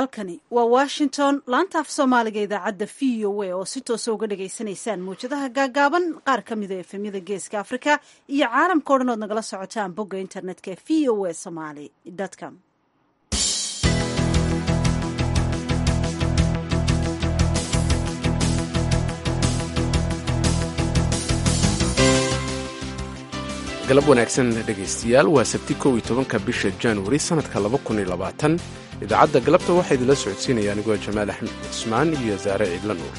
halkani waa washington laanta af soomaaliga idaacadda v o a oo si toosa uga dhagaysanaysaan mawjadaha gaagaaban qaar ka mida efemyada geeska afrika iyo caalamka o dhan ood nagala socotaan bogga internetka e v o a somaly com galab wanaagsan dhegaystayaal waa sabti kow iyo tobanka bisha januari sannadka laba kun iyo labaatan idaacadda galabta waxaa idinla socodsiinaya anigoo jamaal axmed cusmaan iyo saare ciidla nuur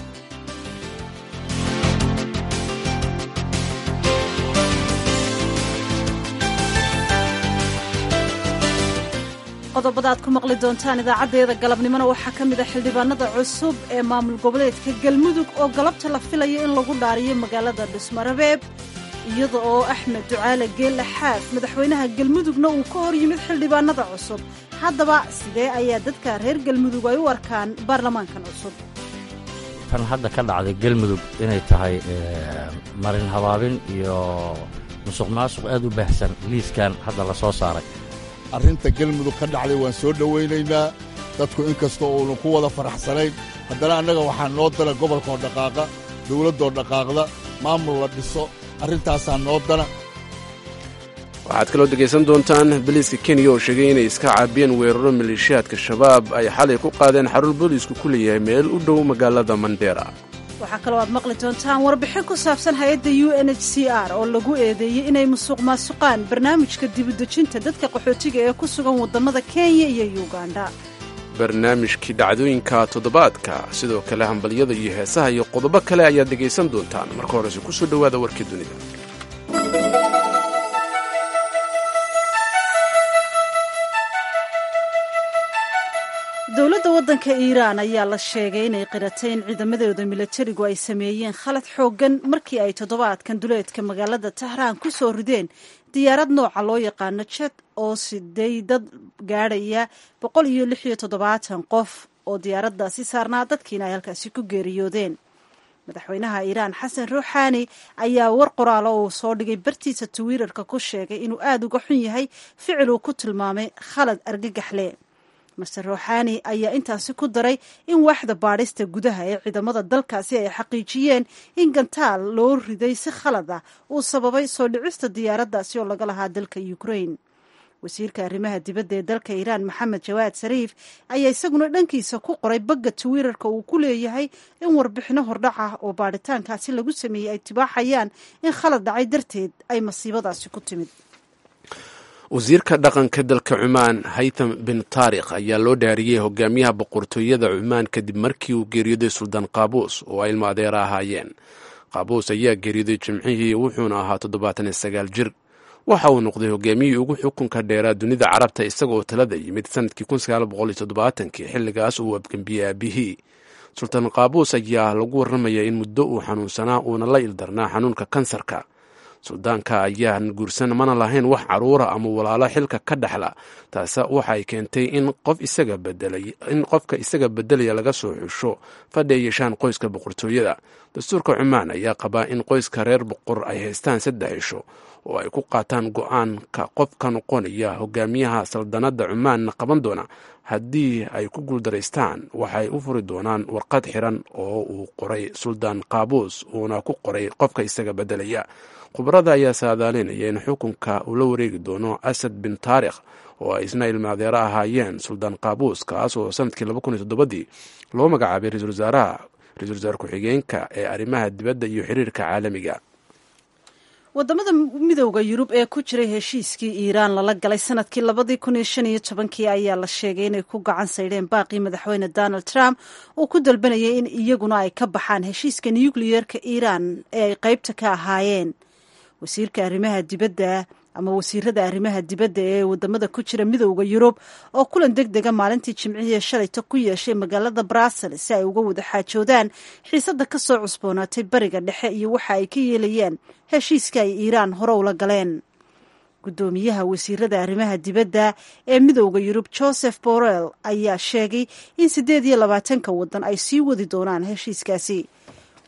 qodobada aad ku maqli doontaan idaacaddeeda galabnimona waxaa ka mid a xildhibaanada cusub ee maamul goboleedka galmudug oo galabta la filayo in lagu dhaariyo magaalada dhusmarabeeb iyada oo axmed ducaale geelle xaaf madaxweynaha galmudugna uu ka hor yimid xildhibaanada cusub haddaba sidee ayaa dadka reer galmudug ay u arkaan baarlamaankan cusub tan hadda ka dhacday galmudug inay tahay marin habaabin iyo musuq maasuq aad u baahsan liiskan hadda la soo saaray arrinta galmudug ka dhacday waan soo dhowaynaynaa dadku inkastoo uunu ku wada faraxsanayn haddana annaga waxaa noo dala gobolkoo dhaqaaqa dawladdoo dhaqaaqda maamul la dhiso arrintaasaa noo dana waxaad kaloo dhegaysan doontaan boliiska kenya oo sheegay inay iska caabiyeen weeraro maleeshiyaadka shabaab ay xalay ku qaadeen xarun booliisku ku leeyahay meel u dhow magaalada mandera waxaa kaloo aad maqli doontaan warbixin ku saabsan hay-adda u n h c r oo lagu eedeeyey inay musuq maasuqaan barnaamijka dibudejinta dadka qaxootiga ee ku sugan waddamada kenya iyo uganda barnaamijkii dhacdooyinka toddobaadka sidoo kale hambalyada iyo heesaha iyo qodobo kale ayaad dhegaysan doontaan marka horese ku soo dhowaada warkii dunida dowladda waddanka iiraan ayaa la sheegay inay qiratay in ciidamadooda milatarigu ay sameeyeen khalad xooggan markii ay toddobaadkan duleedka magaalada tahraan ku soo rideen diyaarad nooca loo yaqaano jet oo siday dad gaadhaya boqol iyo lix iyo toddobaatan qof oo diyaaraddaasi saarnaa dadkiina ay halkaasi ku geeriyoodeen madaxweynaha iiraan xasan ruuxaani ayaa war qoraalo uu soo dhigay bartiisa twitter-ka ku sheegay inuu aada uga xun yahay ficil uu ku tilmaamay khalad argagaxle master ruuxaani ayaa intaasi ku daray in waaxda baadhista gudaha ee ciidamada dalkaasi ay xaqiijiyeen in gantaal loo riday si khalad ah uu sababay soo dhicista diyaaraddaasi oo laga lahaa dalka ukraine wasiirka arrimaha dibadda ee dalka iiraan maxamed jawaad sariif ayaa isaguna dhankiisa ku qoray bagga twitter-ka uu ku leeyahay in warbixino hordhac ah oo baadhitaankaasi lagu sameeyey ay tibaaxayaan in khalad dhacay darteed ay masiibadaasi ku timid wasiirka dhaqanka dalka cumaan haytham bin taarikh ayaa loo dhaariyey hogaamiyaha boqortooyada cumaan kadib markii uu geeriyooday suldaan qaabuus oo ay ilmo adeera ahaayeen qaabuus ayaa geeriyooday jimcihii wuxuuna ahaa toddobaatan iyo sagaal jir waxa uu noqday hogaamiyihii ugu xukunka dheeraa dunida carabta isagaoo talada yimid sanadkii kii xilligaas uu abgembiyey aabihii sultaan qaabuus ayaa lagu warramaya in muddo uu xanuunsanaa uuna la ildarnaa xanuunka kansarka suldaanka ayaan guursan mana lahayn wax caruura ama walaalo xilka ka dhexla taase waxay keentay in in qofka isaga bedelaya laga soo xusho fadhi ay yeeshaan qoyska boqortooyada dastuurka cumaan ayaa qabaa in qoyska reer boqor ay haystaan saddex cisho oo ay ku qaataan go-aanka qofka noqonaya hogaamiyaha saldanadda cumaanna qaban doona haddii ay ku guuldaraystaan waxay u furi doonaan warqad xiran oo uu qoray suldaan qaabuus uuna ku qoray qofka isaga bedelaya khubarada ayaa saadaalinaya in xukunka uu la wareegi doono asad bin taarikh oo ay isna ilmaadeero ahaayeen suldaan qaabuus kaas oo sanadkii dii loo magacaabay ra-isul wasaaraha ra-isul wasaare ku-xigeenka ee arrimaha dibadda iyo xiriirka caalamiga wadamada midowda yurub ee ku jiray heshiiskii iiraan lala galay sanadkii labadii kun iyo shan iyo tobankii ayaa la sheegay inay ku gacan saydheen baaqii madaxweyne donald trump uu ku dalbanayay in iyaguna ay ka baxaan heshiiska nukliyeerka iiraan ee ay qaybta ka ahaayeen wasiirka arrimaha dibadda ama wasiirada arrimaha dibadda ee wadamada ku jira midowda yurub oo kulan deg dega maalintii jimcihii shalayta ku yeeshay magaalada brussels si ay uga wada xaajoodaan xiisadda ka soo cusboonaatay bariga dhexe iyo waxa ay ka yeelayeen heshiiska ay iiraan hore ula galeen guddoomiyaha wasiirada arrimaha dibadda ee midowda yurub joseph borrell ayaa sheegay in siddeed iyo labaatanka waddan ay sii wadi doonaan heshiiskaasi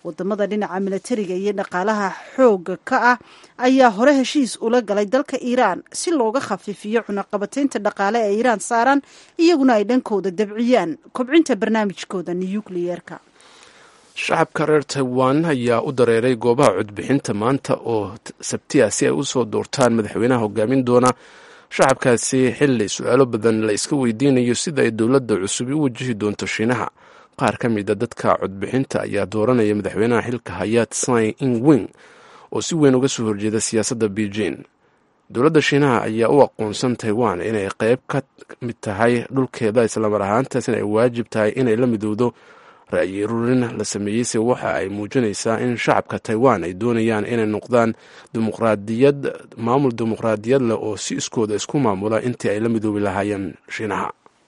wadamada dhinaca milatariga iyo dhaqaalaha xooga ka ah ayaa hore heshiis ula galay dalka iiraan si looga khafiifiyo cunaqabataynta dhaqaale ee iiraan saaran iyaguna ay dhankooda dabciyaan kobcinta barnaamijkooda nuyukliyeerka shacabka reer taiwan ayaa u dareeray goobaha codbixinta maanta oo sabtiya si ay usoo doortaan madaxweynaha hogaamin doona shacabkaasi xili su-aalo badan la iska weydiinayo sida ay dowladda cusub u wajihi doonto shiinaha qaar ka mida dadka codbixinta ayaa dooranaya madaxweynaha xilka hayaat sai ing wing oo si weyn uga soo horjeeda siyaasadda beijing dowladda shiinaha ayaa u aqoonsan taiwan inay qeyb ka mid tahay dhulkeeda islamar ahaantaas in ay waajib tahay inay la midowdo ra-yi rurin la sameeyeyse waxa ay muujinaysaa in shacabka taiwan ay doonayaan inay noqdaan dimuqraadiyad maamul dimuqraadiyad leh oo si iskooda isku maamula intii ay la midoobi lahaayeen shiinaha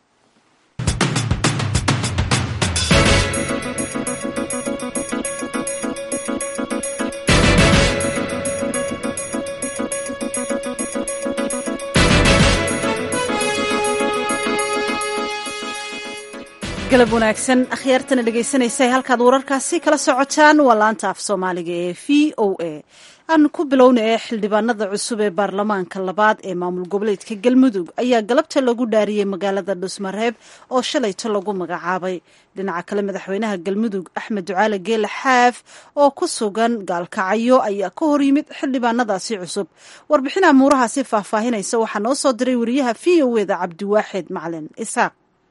galab wanaagsan akhyaartana dhegaysanaysa halkaad wararkaasi kala socotaan waa laanta af soomaaliga ee v o a aanu ku bilowna ee xildhibaanada cusub ee baarlamaanka labaad ee maamul goboleedka galmudug ayaa galabta lagu dhaariyey magaalada dhusmareeb oo shalayto lagu magacaabay dhinaca kale madaxweynaha galmudug axmed ducaale geele xaaf oo ku sugan gaalkacyo ayaa ka hor yimid xildhibaanadaasi cusub warbixin amuurahaasi faahfaahinaysa waxaa noo soo diray wariyaha v o eda cabdiwaaxid macalin isaaq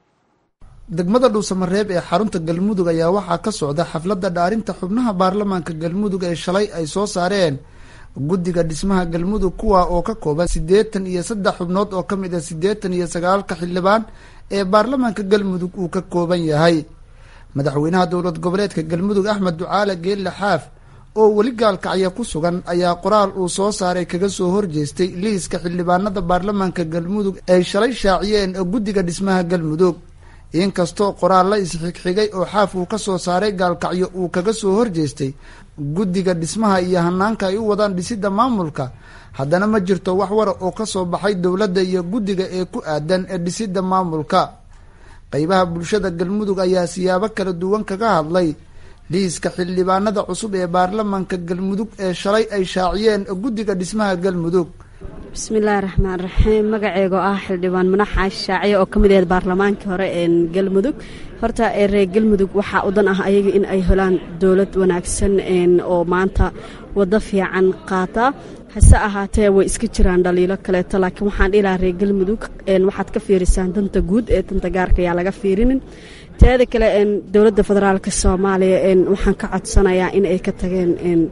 degmada dhuusamareeb ee xarunta galmudug ayaa waxaa ka socda xafladda dhaarinta xubnaha baarlamaanka galmudug ee shalay ay soo saareen guddiga dhismaha galmudug kuwa oo ka kooban siddeetan iyo saddex xubnood oo ka mid ah siddeetan iyo sagaalka xildhibaan ee baarlamaanka galmudug uu ka kooban yahay madaxweynaha dowlad goboleedka galmudug axmed ducaale geelle xaaf oo weli gaalkacya ku sugan ayaa qoraal uu soo saaray kaga soo horjeestay liiska xildhibaanada baarlamaanka galmudug ay shalay shaaciyeen guddiga dhismaha galmudug inkastoo qoraal la isxigxigay oo xaaf uu ka soo saaray gaalkacyo uu kaga soo horjeestay guddiga dhismaha iyo hanaanka ay u wadaan dhisidda maamulka haddana ma jirto wax wara oo ka soo baxay dowladda iyo guddiga ee ku aadan ee dhisidda maamulka qeybaha bulshada galmudug ayaa siyaabo kala duwan kaga hadlay liiska xildhibaanada cusub ee baarlamaanka galmudug ee shalay ay shaaciyeen guddiga dhismaha galmudug bismillaahi raxmaan raxiim magaceego ah xildhibaan manax caashi shaaciye oo ka mid aheed baarlamaankii hore ee galmudug horta ee reer galmudug waxaa u dan ah ayaga in ay helaan dowlad wanaagsan oo maanta waddo fiican qaata hase ahaatee way iska jiraan dhaliilo kaleeto laakiin waxaan dhihilahaa reer galmudug waxaad ka fiirisaan danta guud ee danta gaarka ayaa laga fiirinin teeda kale dowladda federaalk soomaaliya waxaan ka codsanayaa in ay ka tageen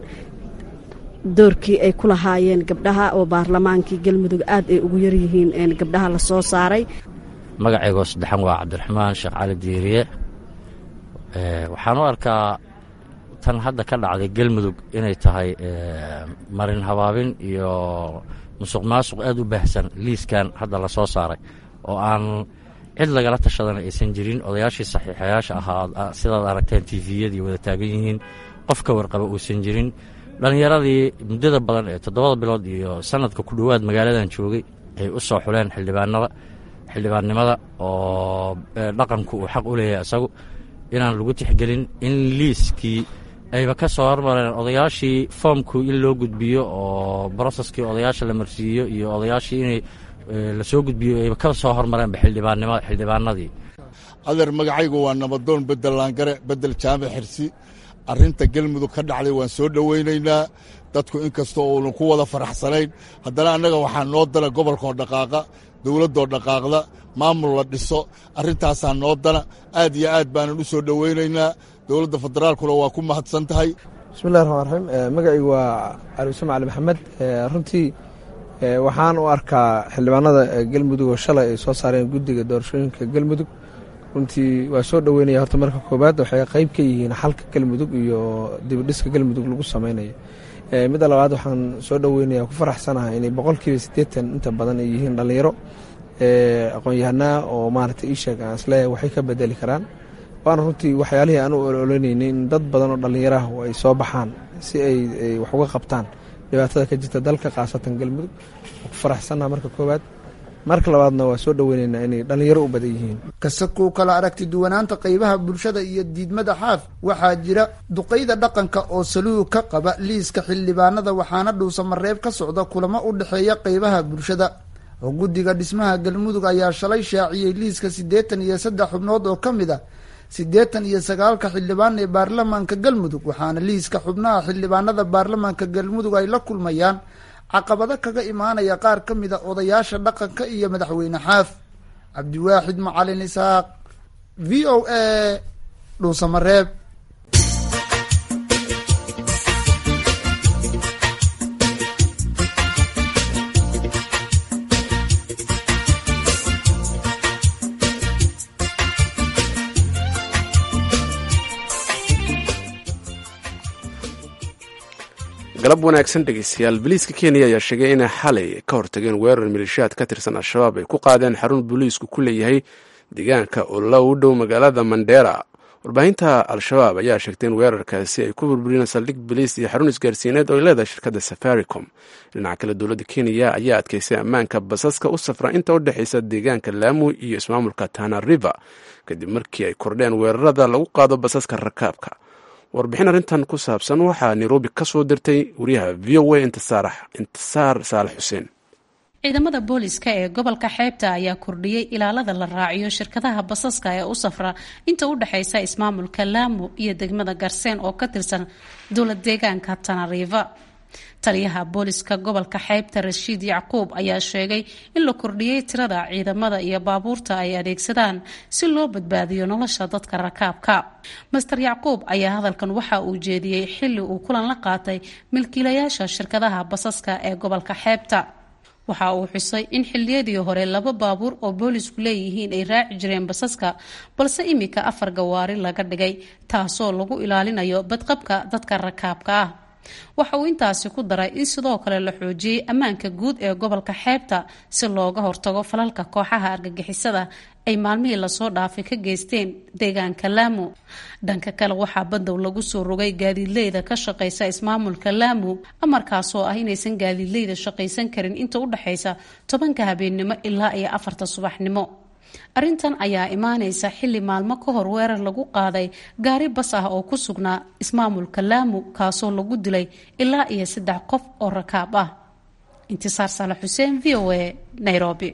doorkii ay ku lahaayeen gabdhaha oo baarlamaankii galmudug aad ay ugu yaryihiin gabdhaha la soo saaray magaceygoo saddexan waa cabdiraxmaan sheekh cali diiriye waxaan u arkaa tan hadda ka dhacday galmudug inay tahay marin habaabin iyo musuq maasuq aad u baahsan liiskan hadda la soo saaray oo aan cid lagala tashadana aysan jirin odayaashii saxiixayaasha ahaa sidaad aragteen tiviyadii wada taagan yihiin qof ka warqaba uusan jirin dhallinyaradii muddada badan ee toddobada bilood iyo sanadka ku dhowaad magaaladan joogay ay u soo xuleen xildhibaanada xildhibaannimada oo dhaqanku uu xaq u leeyahay isagu inaan lagu tixgelin in liiskii ayba ka soo hormareen odayaashii foomku in loo gudbiyo oo broseskii odayaasha la marsiiyo iyo odayaashii inay lasoo gudbiyo ayba ka soo hormareenba xildhibaannima xildhibaanadii adeer magacaygu waa nabadoon bedel laangare bedel jaamac xirsi arrinta galmudug ka dhacday waan soo dhowaynaynaa dadku inkastoo uunu ku wada faraxsanayn haddana annaga waxaa noo dana gobolkoo dhaqaaqa dowladdoo dhaqaaqda maamul la dhiso arrintaasaa noo dana aad iyo aad baanan u soo dhowaynaynaa dowladda federaalkuna waa ku mahadsan tahay bismillahi raxmaan raxiim magacaygu waa caliusam cali maxamed runtii waxaan u arkaa xildhibaanada galmudug oo shalay ay soo saareen guddiga doorashooyinka galmudug runtii waa soo dhoweynaya horta marka koobaad waxay qayb ka yihiin xalka galmudug iyo dibidhiska galmudug lagu sameynayo midda labaad waxaan soo dhoweynaya ku faraxsanahay inay boqolkiiba siddeetan inta badan ay yihiin dhallinyaro aqoon-yahanaa oo maaragtay ii sheeg aan isleeyahay waxay ka bedeli karaan waana runtii waxyaalihii aan u ololeynaynay in dad badan oo dhallinyaraah ay soo baxaan si ay wax uga qabtaan dhibaatada ka jirta dalka khaasatan galmudug ku faraxsannaha marka koowaad marka labaadna waa soo dhoweyneynaa inay dhallinyaro u badan yihiin kasakow kala aragti duwanaanta qaybaha bulshada iyo diidmada xaaf waxaa jira duqayda dhaqanka oo saluug ka qaba liiska xildhibaanada waxaana dhuusamareeb ka socda kulamo u dhexeeya qaybaha bulshada oo guddiga dhismaha galmudug ayaa shalay shaaciyey liiska siddeetan iyo saddex xubnood oo ka mid a siddeetan iyo sagaalka xildhibaan ee baarlamaanka galmudug waxaana liiska xubnaha xildhibaanada baarlamaanka galmudug ay la kulmayaan caqabado kaga imaanaya qaar ka mid a odayaasha dhaqanka iyo madaxweyne xaaf cabdiwaaxid macalin isaaq v o a dhuusamareeb galab wanaagsan dhegeystayaal boliiska kenya ayaa sheegay inay xalay ka hortageen weerar maleeshiyaad ka tirsan al-shabaab ay ku qaadeen xarun booliisku ku leeyahay deegaanka oo la u dhow magaalada mandera warbaahinta al-shabaab ayaa sheegtay in weerarkaasi ay ku burburiyeen saldhig boliis iyo xarun isgaarsiineed oo ay leedahay shirkadda safaricom dhinaca kale dowladda kenya ayaa adkeysay ammaanka basaska u safra inta u dhexeysa deegaanka laamu iyo ismaamulka tana river kadib markii ay kordheen weerarada lagu qaado basaska rakaabka warbixin arrintan ku saabsan waxaa nairobi ka soo dirtay wariyaha v o a intisaar saalax xuseen ciidamada booliska ee gobolka xeebta ayaa kordhiyey ilaalada la raaciyo shirkadaha basaska ee u safra inta u dhexeysa ismaamulka laamu iyo degmada garseen oo ka tirsan dowlad deegaanka tanariva taliyaha booliska gobolka xeybta rashiid yacquub ayaa sheegay in la kordhiyey tirada ciidamada iyo baabuurta ay adeegsadaan si loo badbaadiyo nolosha dadka rakaabka master yacquub ayaa hadalkan waxa uu jeediyey xili uu kulan la qaatay milkiilayaasha shirkadaha basaska ee gobolka xeebta waxa uu xusay in xiliyadii hore laba baabuur oo boolisku leeyihiin ay raaci jireen basaska balse imika afar gawaari laga dhigay taasoo lagu ilaalinayo badqabka dadka rakaabka ah waxa uu intaasi ku daray in sidoo kale la xoojiyey ammaanka guud ee gobolka xeebta si looga hortago falalka kooxaha argagixisada ay maalmihii lasoo dhaafay ka geysteen deegaanka laamu dhanka kale waxaa badow lagu soo rogay gaadiidleyda ka shaqaysa ismaamulka laamu amarkaasoo ah inaysan gaadiidleyda shaqaysan karin inta u dhexaysa tobanka habeennimo ilaa iyo afarta subaxnimo arrintan ayaa imaanaysa xilli maalmo ka hor weerar lagu qaaday gaari bas ah oo ku sugnaa ismaamulka laamu kaasoo lagu dilay ilaa iyo saddex qof oo rakaab ah intisaar saalax xuseen v o a nairobi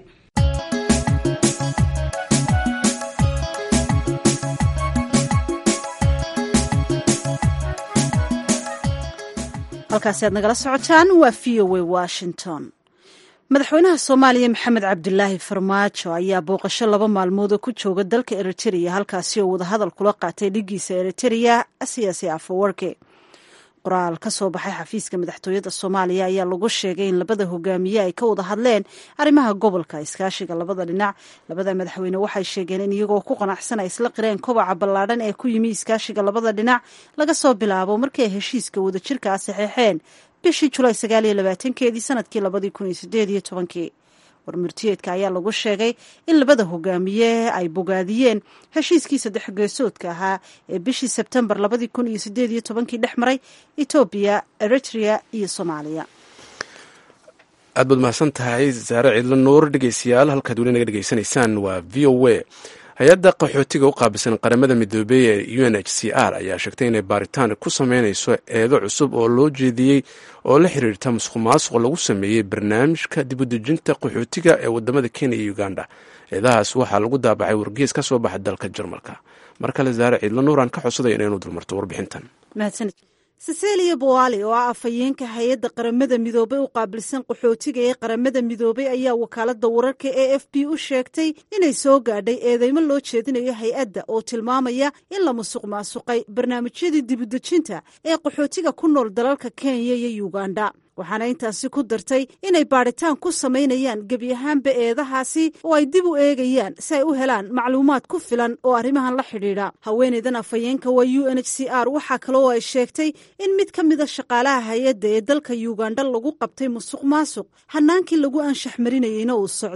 halkaasi aad nagala socotaan waa v o a washington madaxweynaha soomaaliya maxamed cabdilaahi farmaajo ayaa booqasho laba maalmood oo ku jooga dalka eritereya halkaasi oo wadahadal kula qaatay dhigiisa eritereya siyaasi afawarke qoraal ka soo baxay xafiiska madaxtooyada soomaaliya ayaa lagu sheegay in labada hogaamiye ay ka wada hadleen arrimaha gobolka iskaashiga labada dhinac labada madaxweyne waxay sheegeen in iyagoo ku qanacsan ay isla qireen kobaca ballaadhan ee ku yimi iskaashiga labada dhinac laga soo bilaabo markii ay heshiiska wadajirka ah saxeexeen bishii julaay sagaaliyo labaatankeedii sanadkii labadii kun iyo sideed iyo tobankii warmurtiyeedka ayaa lagu sheegay in labada hogaamiye ay bogaadiyeen heshiiskii saddex geesoodka ahaa ee bishii sebtembar labadii kun iyo sideed iyo tobankii dhex maray etoobiya eritrea iyo soomaaliya aad baad mahadsan tahay saare ciidla nuur dhegeystayaal halkaad weli naga dhegeysanaysaan waa v o a hay-adda qaxootiga u qaabilsan qaramada midoobey ee u n h c r ayaa sheegtay inay baaritaan ku sameynayso eedo cusub oo loo jeediyey oo la xiriirta musuq maasuq lagu sameeyey barnaamijka dibudejinta qaxootiga ee wadamada kenya iyo uganda eedahaas waxaa lagu daabacay wargees ka soo baxa dalka jarmalka mar kale saare ciidla nuur aan ka codsaday inaynu dulmarto warbixintan cecilia boali oo ah afhayeenka hay-adda qaramada midoobey u qaabilsan qaxootiga ee qaramada midoobey ayaa wakaalada wararka e f b u sheegtay inay soo gaadhay eedeymo loo jeedinayo hay-adda oo tilmaamaya in la musuq maasuqay barnaamijyadii dibudejinta ee qaxootiga ku nool dalalka kenya iyo uganda waxaana intaasi ku dartay inay baadhitaan ku samaynayaan gebi ahaanba eedahaasi oo ay dib u eegayaan si ay u helaan macluumaad ku filan oo arrimahan la xidhiidha haweeneydan afhayeenka waa u n h c r waxaa kale oo ay sheegtay in mid ka mida shaqaalaha hay-adda ee dalka uganda lagu qabtay musuq maasuq hanaankii lagu anshax marinayeyna uu socdo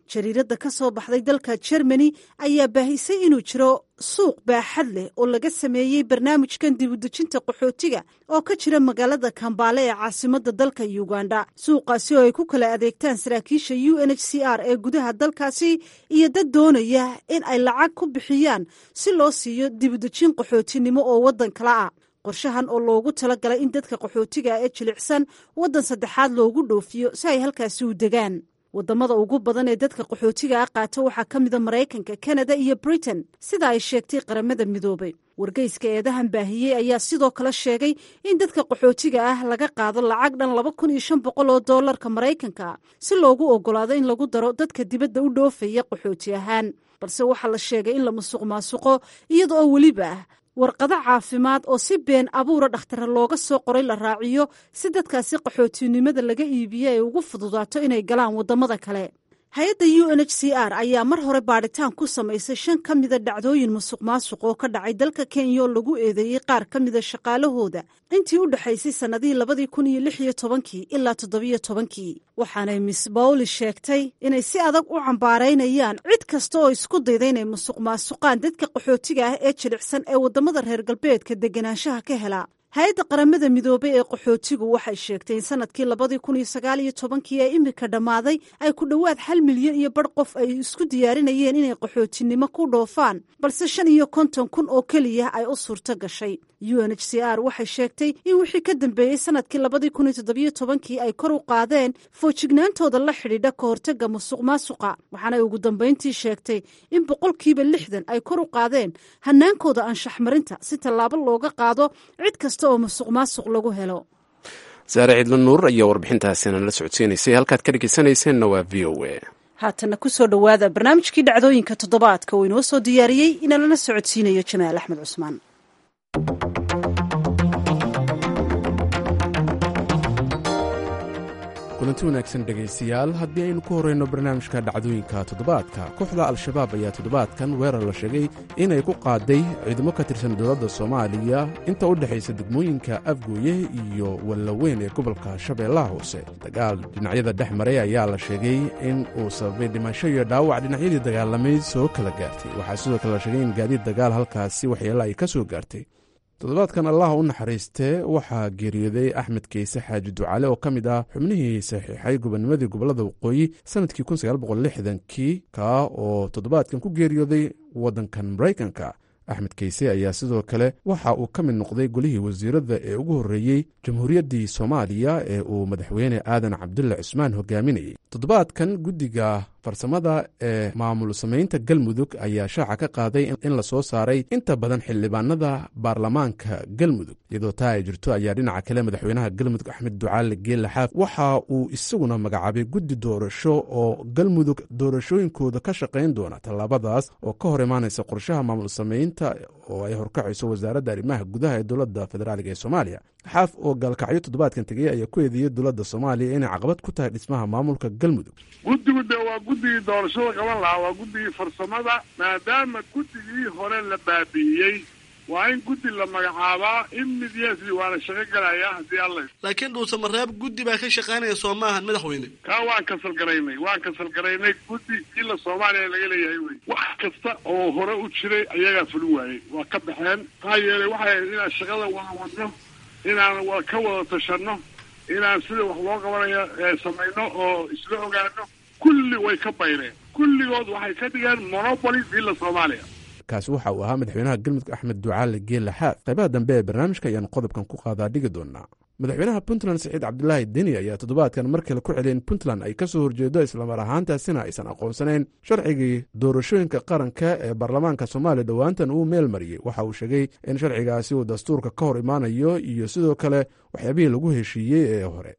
jariiradda ka soo baxday dalka jermani ayaa baahisay inuu jiro suuq baaxad leh oo laga sameeyey barnaamijkan dibudejinta qaxootiga oo ka jira magaalada kambaale ee caasimadda dalka uganda suuqaasi oo ay ku kala adeegtaan saraakiisha u n h c r ee gudaha dalkaasi iyo dad doonaya in ay lacag ku bixiyaan si loo siiyo dibudejin qaxootinimo oo waddan kale ah qorshahan oo loogu talagalay in dadka qaxootiga ee jilicsan waddan saddexaad loogu dhoofiyo si ay halkaasi u degaan waddamada ugu badan ee dadka qaxootiga ah qaata waxaa ka mida maraykanka kanada iyo britain sida ay sheegtay qaramada midoobay wargeyska eedahan baahiyey ayaa sidoo kale sheegay in dadka qaxootiga ah laga qaado lacag dhan laba kun iyo shan boqol oo doolarka maraykanka si loogu ogolaado in lagu daro dadka dibadda u dhoofaya qaxooti ahaan balse waxaa la sheegay in la musuq maasuqo iyada oo weliba ah warqado caafimaad oo si been abuura dhakhtara looga soo qoray la raaciyo si dadkaasi qaxootinimada laga iibiye ay ugu fududaato inay galaan waddamada kale hay-adda u n h c r ayaa mar hore baadhitaan ku samaysay shan ka mida dhacdooyin musuq maasuq oo ka dhacay dalka kenya oo lagu eedeeyey qaar ka mida shaqaalahooda intii u dhexaysay sannadihii labadii kun iyo lix iyo tobankii ilaa toddobiyo tobankii waxaanay miss bawli sheegtay inay si adag u cambaaraynayaan cid kasta oo isku dayda inay musuq maasuqaan dadka qaxootiga ah ee jilicsan ee waddamada reer galbeedka deganaanshaha ka hela hay-adda qaramada midoobey ee qaxootigu waxay sheegtay in sanadkii labadii kun iyo sagaal iyo tobankii ee imika dhammaaday ay ku dhowaad hal milyan iyo bar qof ay isku diyaarinayeen inay qaxootinimo ku dhoofaan balse shan iyo konton kun oo keliya ay u suurto gashay u n h c r waxay sheegtay in wixii ka dambeeyey sanadkii labadii kun iyo toddobiyo tobankii ay kor u qaadeen foojignaantooda la xidhiidha ka hortagga musuq maasuqa waxaanay ugu dambayntii sheegtay in boqolkiiba lixdan ay kor u qaadeen hanaankooda anshax marinta si tallaabo looga qaado cid kasta oo musuq maasuq lagu helo saare ciidla nuur ayaa warbixintaasina la socodsiinaysay halkaad ka dhegeysanayseena waa v o a haatana kusoo dhowaada barnaamijkii dhacdooyinka toddobaadka uu inoo soo diyaariyey inalana socodsiinayo jamaal axmed cusmaan kulanti wanaagsan dhegaystayaal haddii aynu ku horrayno barnaamijka dhacdooyinka toddobaadka kooxda al-shabaab ayaa toddobaadkan weerar la sheegay inay ku qaaday ciidamo ka tirsan dowladda soomaaliya inta u dhexaysa degmooyinka afgooye iyo wallaweyn ee gobolka shabeellaha hoose dagaal dhinacyada dhex maray ayaa la sheegay in uu sababay dhimasho iyo dhaawac dhinacyadii dagaalamay soo kala gaartay waxaa sidoo kale la sheegay in gaadiid dagaal halkaasi waxyeella ay ka soo gaartay toddobaadkan allaha u naxariistee waxaa geeriyooday axmed keyse xaaji ducale oo ka mid ah xubnihii saxiixay gobonimadii gobolada waqooyi sannadkii kii kaa oo toddobaadkan ku geeriyooday waddankan maraykanka axmed keyse ayaa sidoo kale waxa uu ka mid noqday golihii wasiiradda ee ugu horreeyey jamhuuriyaddii soomaaliya ee uu madaxweyne aadan cabdulle cusmaan hogaaminayey toddobaadkan guddiga farsamada ee maamul samaynta galmudug ayaa shaaca ka qaaday in la soo saaray inta badan xildhibaanada baarlamaanka galmudug iyadoo taa ay jirto ayaa dhinaca kale madaxweynaha galmudug axmed ducaale geelle xaaf waxa uu isaguna magacaabay guddi doorasho oo galmudug doorashooyinkooda ka shaqayn doona tallaabadaas oo ka hor imaanaysa qorshaha maamul samaynta oo ay horkacayso wasaaradda arrimaha gudaha ee dowladda federaaliga ee soomaaliya xaaf oo gaalkacyo toddobaadkan tegey ayaa ku eedeeyey dowladda soomaaliya inay caqabad ku tahay dhismaha maamulka galmudug guddigu de waa guddigii doorashada qaban lahaa waa guddigii farsamada maadaama guddigii hore la baabi'iyey waa in guddi la magacaabaa immediately waana shaqo galayaa haddii alla laakiin dhuuse mareeb guddi baa ka shaqaynaya soo maahan madaxweyne kaa waan kasal garaynay waan kasal garaynay guddi ila soomaaliya laga leeyahay wey wax kasta oo hore u jiray ayagaa fulin waayey waa ka baxeen maxaa yeelay waxay inaan shaqada wada wadno inaan wa ka wada tashanno inaan sida wax loo qabanayo samayno oo isla ogaano kulli way ka bayreen kulligood waxay ka dhigeen monopoly ila soomaaliya kaasi waxa uu ahaa madaxweynaha galmudug axmed ducaale geelle xaaf qaybaha dambe ee barnaamijka ayaan qodobkan ku qaadaa dhigi doonaa madaxweynaha puntland saciid cabdulaahi deni ayaa toddobaadkan mar kale ku celiyay in puntland ay ka soo horjeedo islamar ahaantaasina aysan aqoonsanayn sharcigii doorashooyinka qaranka ee baarlamaanka soomaaliya dhowaantan uu meel mariyey waxa uu sheegay in sharcigaasi uu dastuurka ka hor imaanayo iyo sidoo kale waxyaabihii lagu heshiiyey ee hore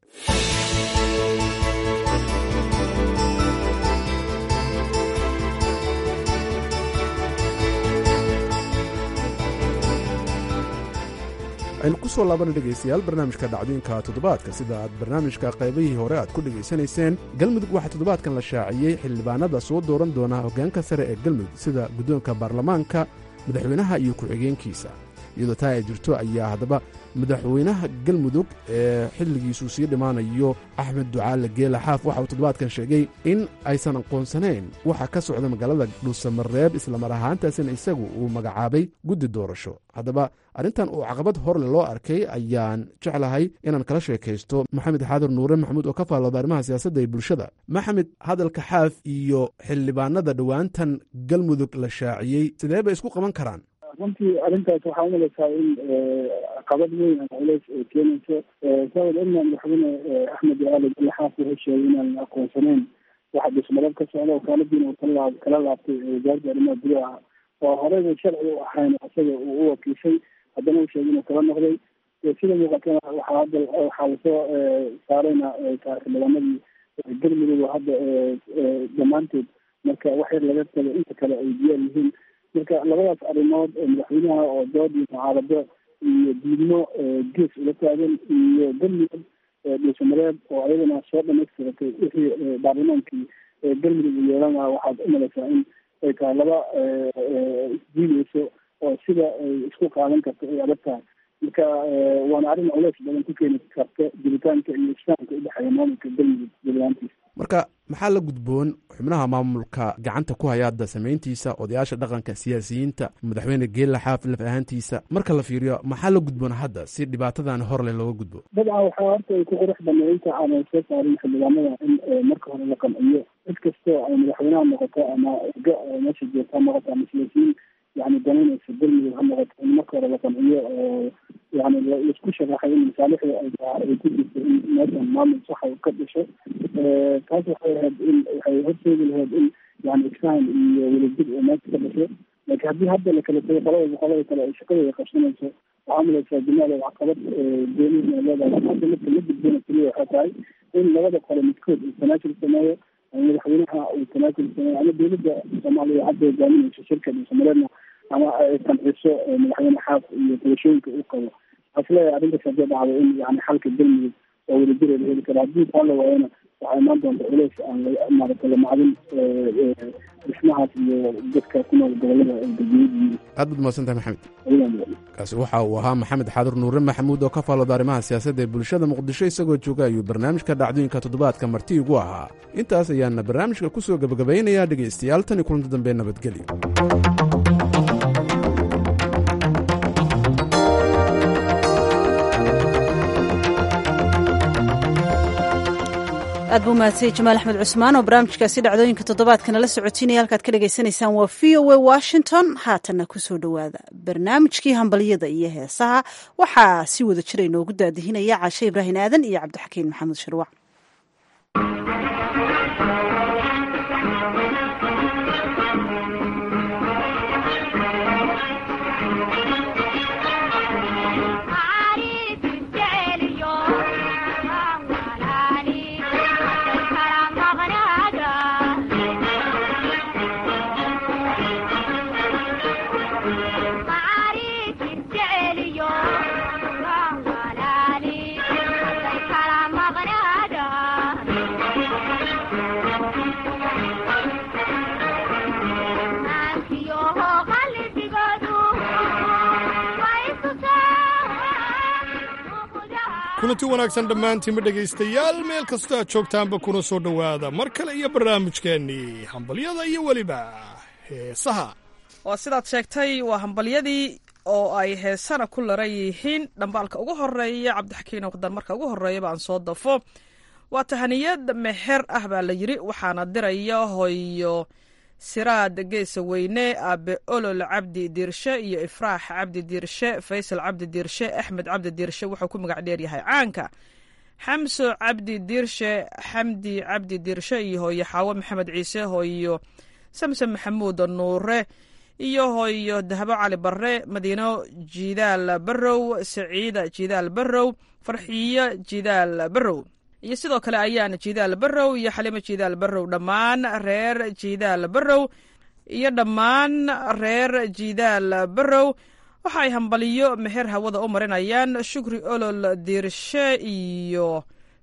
aynu ku soo laabana dhegaystayaal barnaamijka dhacdooyinka toddobaadka sida aad barnaamijka qaybihii hore aad ku dhegaysanayseen galmudug waxaa toddobaadkan la shaaciyey xildhibaanada soo dooran doona hoggaanka sare ee galmudug sida guddoonka baarlamaanka madaxweynaha iyo ku-xigeenkiisa iyadoo taa ay jirto ayaa haddaba madaxweynaha galmudug ee xilligiisuu sii dhimaanayo axmed ducaale geela xaaf waxa uu toddobaadkan sheegay in aysan aqoonsanayn waxa ka socda magaalada dhuusamareeb islamar ahaantaasina isagu uu magacaabay guddi doorasho haddaba arrintan uu caqabad horle loo arkay ayaan jeclahay inaan kala sheekaysto maxamed xaadir nuure maxamuud oo ka faallooda arrimaha siyaasadda ee bulshada maxamed hadalka xaaf iyo xildhibaanada dhowaantan galmudug la shaaciyey sidee bay isku qaban karaan runtii arrintaas waxaa umalaysaa in caqabad weyn ama culeys ay keenayso sabab inna madaxweyne axmed ducaale galaxaaf wuxuu sheegay inaan aqoonsanayn waxa dhismadab ka socda wakaaladiina uu kala kala laabtay wasaaradda arrimaha gudaha oo horeyba sharci u ahayn isaga uu u wakiishay haddana uu sheegay inuu kala noqday sida muuqatana waxaa hadda waxaa lasoo saarayna xildhibaanadii galmudug oo hadda dhammaantood marka wax yar laga tago inta kale ay diyaar yihiin marka labadaas arrimood madaxweynaha oo dood iyo mucaarado iyo diidmo gees ula taagan iyo galmudug dhuusamareeb oo ayadana soo dhamaystiratay wixii baarlamaankii galmudug uu yeelan lahaa waxaad umalaysaa in ay tahay laba isdiideyso oo sida ay isku qaadan karto ay adag tahay marka waana arrin culeys badan ku keeni karta jiritaanka iyo islaamka udhexeeya maamulka galmudug jablaantiisa marka maxaa la gudboon xubnaha maamulka gacanta ku haya hadda samayntiisa odayaasha dhaqanka siyaasiyiinta madaxweyne geela xaaf laf ahaantiisa marka la fiiriyo maxaa la gudboon hadda si dhibaatadan horle looga gudbo dabcan waxaa horta ay ku qurux banay inta aanay soo saarin xildhibaanada in marka hore la qanciyo cid kastoo ay madaxweynaha noqoto ama ga meesha joogta ha noqoto ama siyaasiyiin yani danaynaysa galmudug ha noqoto in marka hore la qanciyo oo yani laisku sharaxay in masaalixda ay ku jirto in meeshan maamul saxa ka dhasho taas waxay ahayd in waxay horseedi lahayd in yani isfahan iyo welajir oo meesha ka dhasho laakiin haddii hadda la kala tago qolada qolada kale ay shaqadooda qabsanayso waxaa malaysaa jamaal caqabad goonihi ay leedahay hadda marka la gudbona keliya waxay tahay in labada qole midkood uu tanaajul sameeyo madaxweynaha uu tanaajul sameeyo ama dowladda soomaaliya hadda hogaaminayso shirka dhuusamareedna ama ay qanciso madaxweyne xaaf iyo doorashooyinka uu qabo waxaa isleeyahay arrintaas haddii dhacdo in yani xalka galmudug oo wadajira la heli karo haddii taa la waayana waxaa imaan doonta culeys aan maaragtay la macdin dhismahaas iyo dadka ku nool gobolada ay dadweyadu aad baad mahadsantahay maxamed kaasi waxa uu ahaa maxamed xaadir nuure maxamuud oo ka faallooda arrimaha siyaasadda ee bulshada muqdisho isagoo jooga ayuu barnaamijka dhacdooyinka toddobaadka marti igu ahaa intaas ayaana barnaamijka ku soo gebagabaynayaa dhegaystayaal tan iyo kulanti dambe nabadgelyo aad buu mahadsanyay jamaal axmed cusmaan oo barnaamijkaasi dhacdooyinka toddobaadkana la socotiinaya halkaad ka dhagaysanaysaan waa v o a washington haatanna kusoo dhowaada barnaamijkii hambalyada iyo heesaha waxaa si wada jira inoogu daadihinaya caashe ibraahin aadan iyo cabdixakiin maxamed shirwac kulanti wanaagsan dhammaantiinma dhegaystayaal meel kastoo aad joogtaanba kuna soo dhowaada mar kale iyo barnaamijkeennii hambalyada iyo weliba heesaha waa sidaad sheegtay waa hambalyadii oo ay heesana ku laran yihiin dhambaalka ugu horeeya cabdixakiin waqdan marka ugu horeeyaba aan soo dafo waa tahaniyad meher ah baa la yidhi waxaana diraya hoyo siraad geesa weyne aabe olol cabdi diirshe iyo ifraax cabdi diirshe faysal cabdi diirshe axmed cabdi diirshe wuxuu ku magac dheer yahay caanka xamso cabdi diirshe xamdi cabdi diirshe iyo hooyo xaawo maxamed ciise hooyo samsom maxamuud nuure iyo hooyo dahabo cali barre madiino jidaal barrow saciida jidaal barrow farxiyo jidaal barrow iyo sidoo kale ayaana jidaal barrow iyo xalimo jidaal barrow dhammaan reer jidaal barrow iyo dhammaan reer jidaal barrow waxa ay hambaliyo meher hawada u marinayaan shukri olol diirshe iyo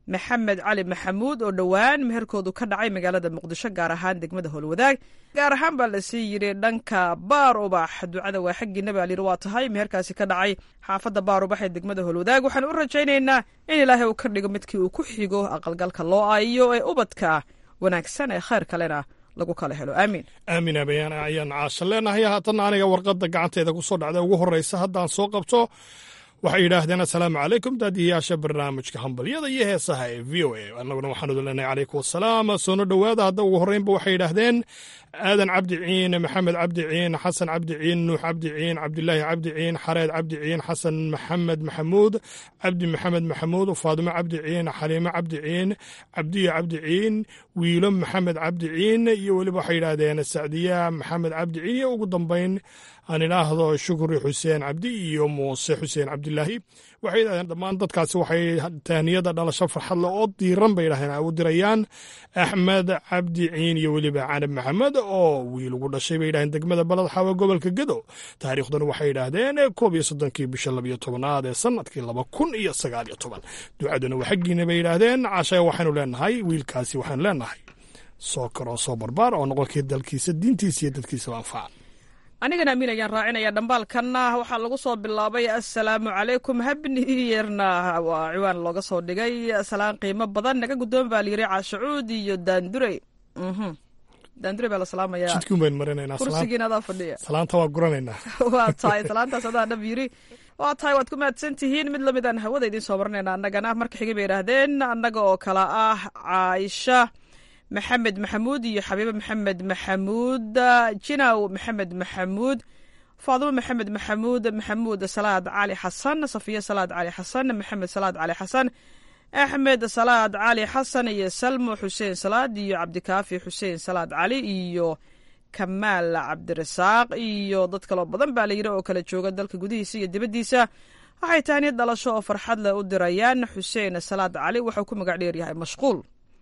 maxamed cali maxamuud oo dhowaan meherkoodu ka dhacay magaalada muqdisho gaar ahaan degmada howlwadaag gaar ahaan baa lasii yidhi dhanka baar ubax ducada waa xaggiina baa layidhi waa tahay meherkaasi ka dhacay xaafadda baar ubax ee degmada howlwadaag waxaan u rajaynaynaa in ilaahay uu ka dhigo midkii uu ku xigo aqalgalka loo aayo ee ubadka wanaagsan ee khayr kalena lagu kala helo aamiin aamin abayaan ayaan caasha leenahay haatanna aniga warqadda gacanteeda ku soo dhacda ugu horreysa haddaan soo qabto waxay yidhaahdeen assalaamu calaykum daadiyayaasha barnaamijka hambalyada iyo heesaha ee v o a annaguna waxaan udu leenahay calaykum wasalaam soono dhowaada hadda ugu horreynba waxay yidhaahdeen aadan cabdi ciin maxamed cabdi ciin xasan cabdi ciin nuux cabdi ciin cabdilaahi cabdi ciin xareed cabdi ciin xasan maxamed maxamuud cabdi maxamed maxamuud faadimo cabdi ciin xaliimo cabdi ciin cabdiya cabdi ciin wiilo maxamed cabdi ciin iyo weliba waxay yidhaahdeen sacdiya maxamed cabdi ciin iyo ugu dambayn aan idhaahdo shukri xuseen cabdi iyo muuse xuseen cabdilaahi waxay yidhahdeen dhammaan dadkaasi waxay tahniyada dhalasho farxadle oo diiran bay yidhahdeen ay u dirayaan axmed cabdi ciin iyo weliba canab maxamed oo wiil ugu dhashay bay yidhahdeen degmada balad xaawa gobolka gedo taariikhduna waxay yidhaahdeen koob iyo soddonkii bisha labiyo tobanaad ee sanadkii laba kun iyo sagaal iyo toban ducaduna waa xaggiina bay yidhaahdeen cashaya waxaanu leenahay wiilkaasi waxaanu leenahay soo karoo soo barbaar oo noqonkii dalkiisa diintiisa iyo dadkiisaba anfaca anigana amiin ayaan raacinaya dhambaalkanna waxaa lagu soo bilaabay assalaamu calaykum habni yerna waa ciwaan looga soo dhigay salaan qiimo badan naga guddoon baa layiri caashacuud iyo daandurey daandurey baa la salaamayaa jidkuun baynu marinaynaa kursigiina adaa fadhiya salaanta waa guranaynaa waa tahay salaantaas adaa dhab yiri waa tahay waad ku mahadsan tihiin mid lamid aan hawada idiin soo marinayna annagana marka xigay bay yidhaahdeen annaga oo kale ah caaisha maxamed maxamuud iyo xabiibe maxamed maxamuud jinaw maxamed maxamuud faadimo maxamed maxamuud maxamuud salaad cali xasan safiya salaad cali xasan maxamed salaad cali xasan axmed salaad cali xasan iyo salmo xuseen salaad iyo cabdikaafi xuseen salaad cali iyo kamaal cabdirasaaq iyo dad kaloo badan baa layidhi oo kala jooga dalka gudihiisa iyo dibaddiisa waxay tahniyad dhalasho oo farxad leh u dirayaan xuseen salaad cali wuxuu ku magac dheer yahay mashquul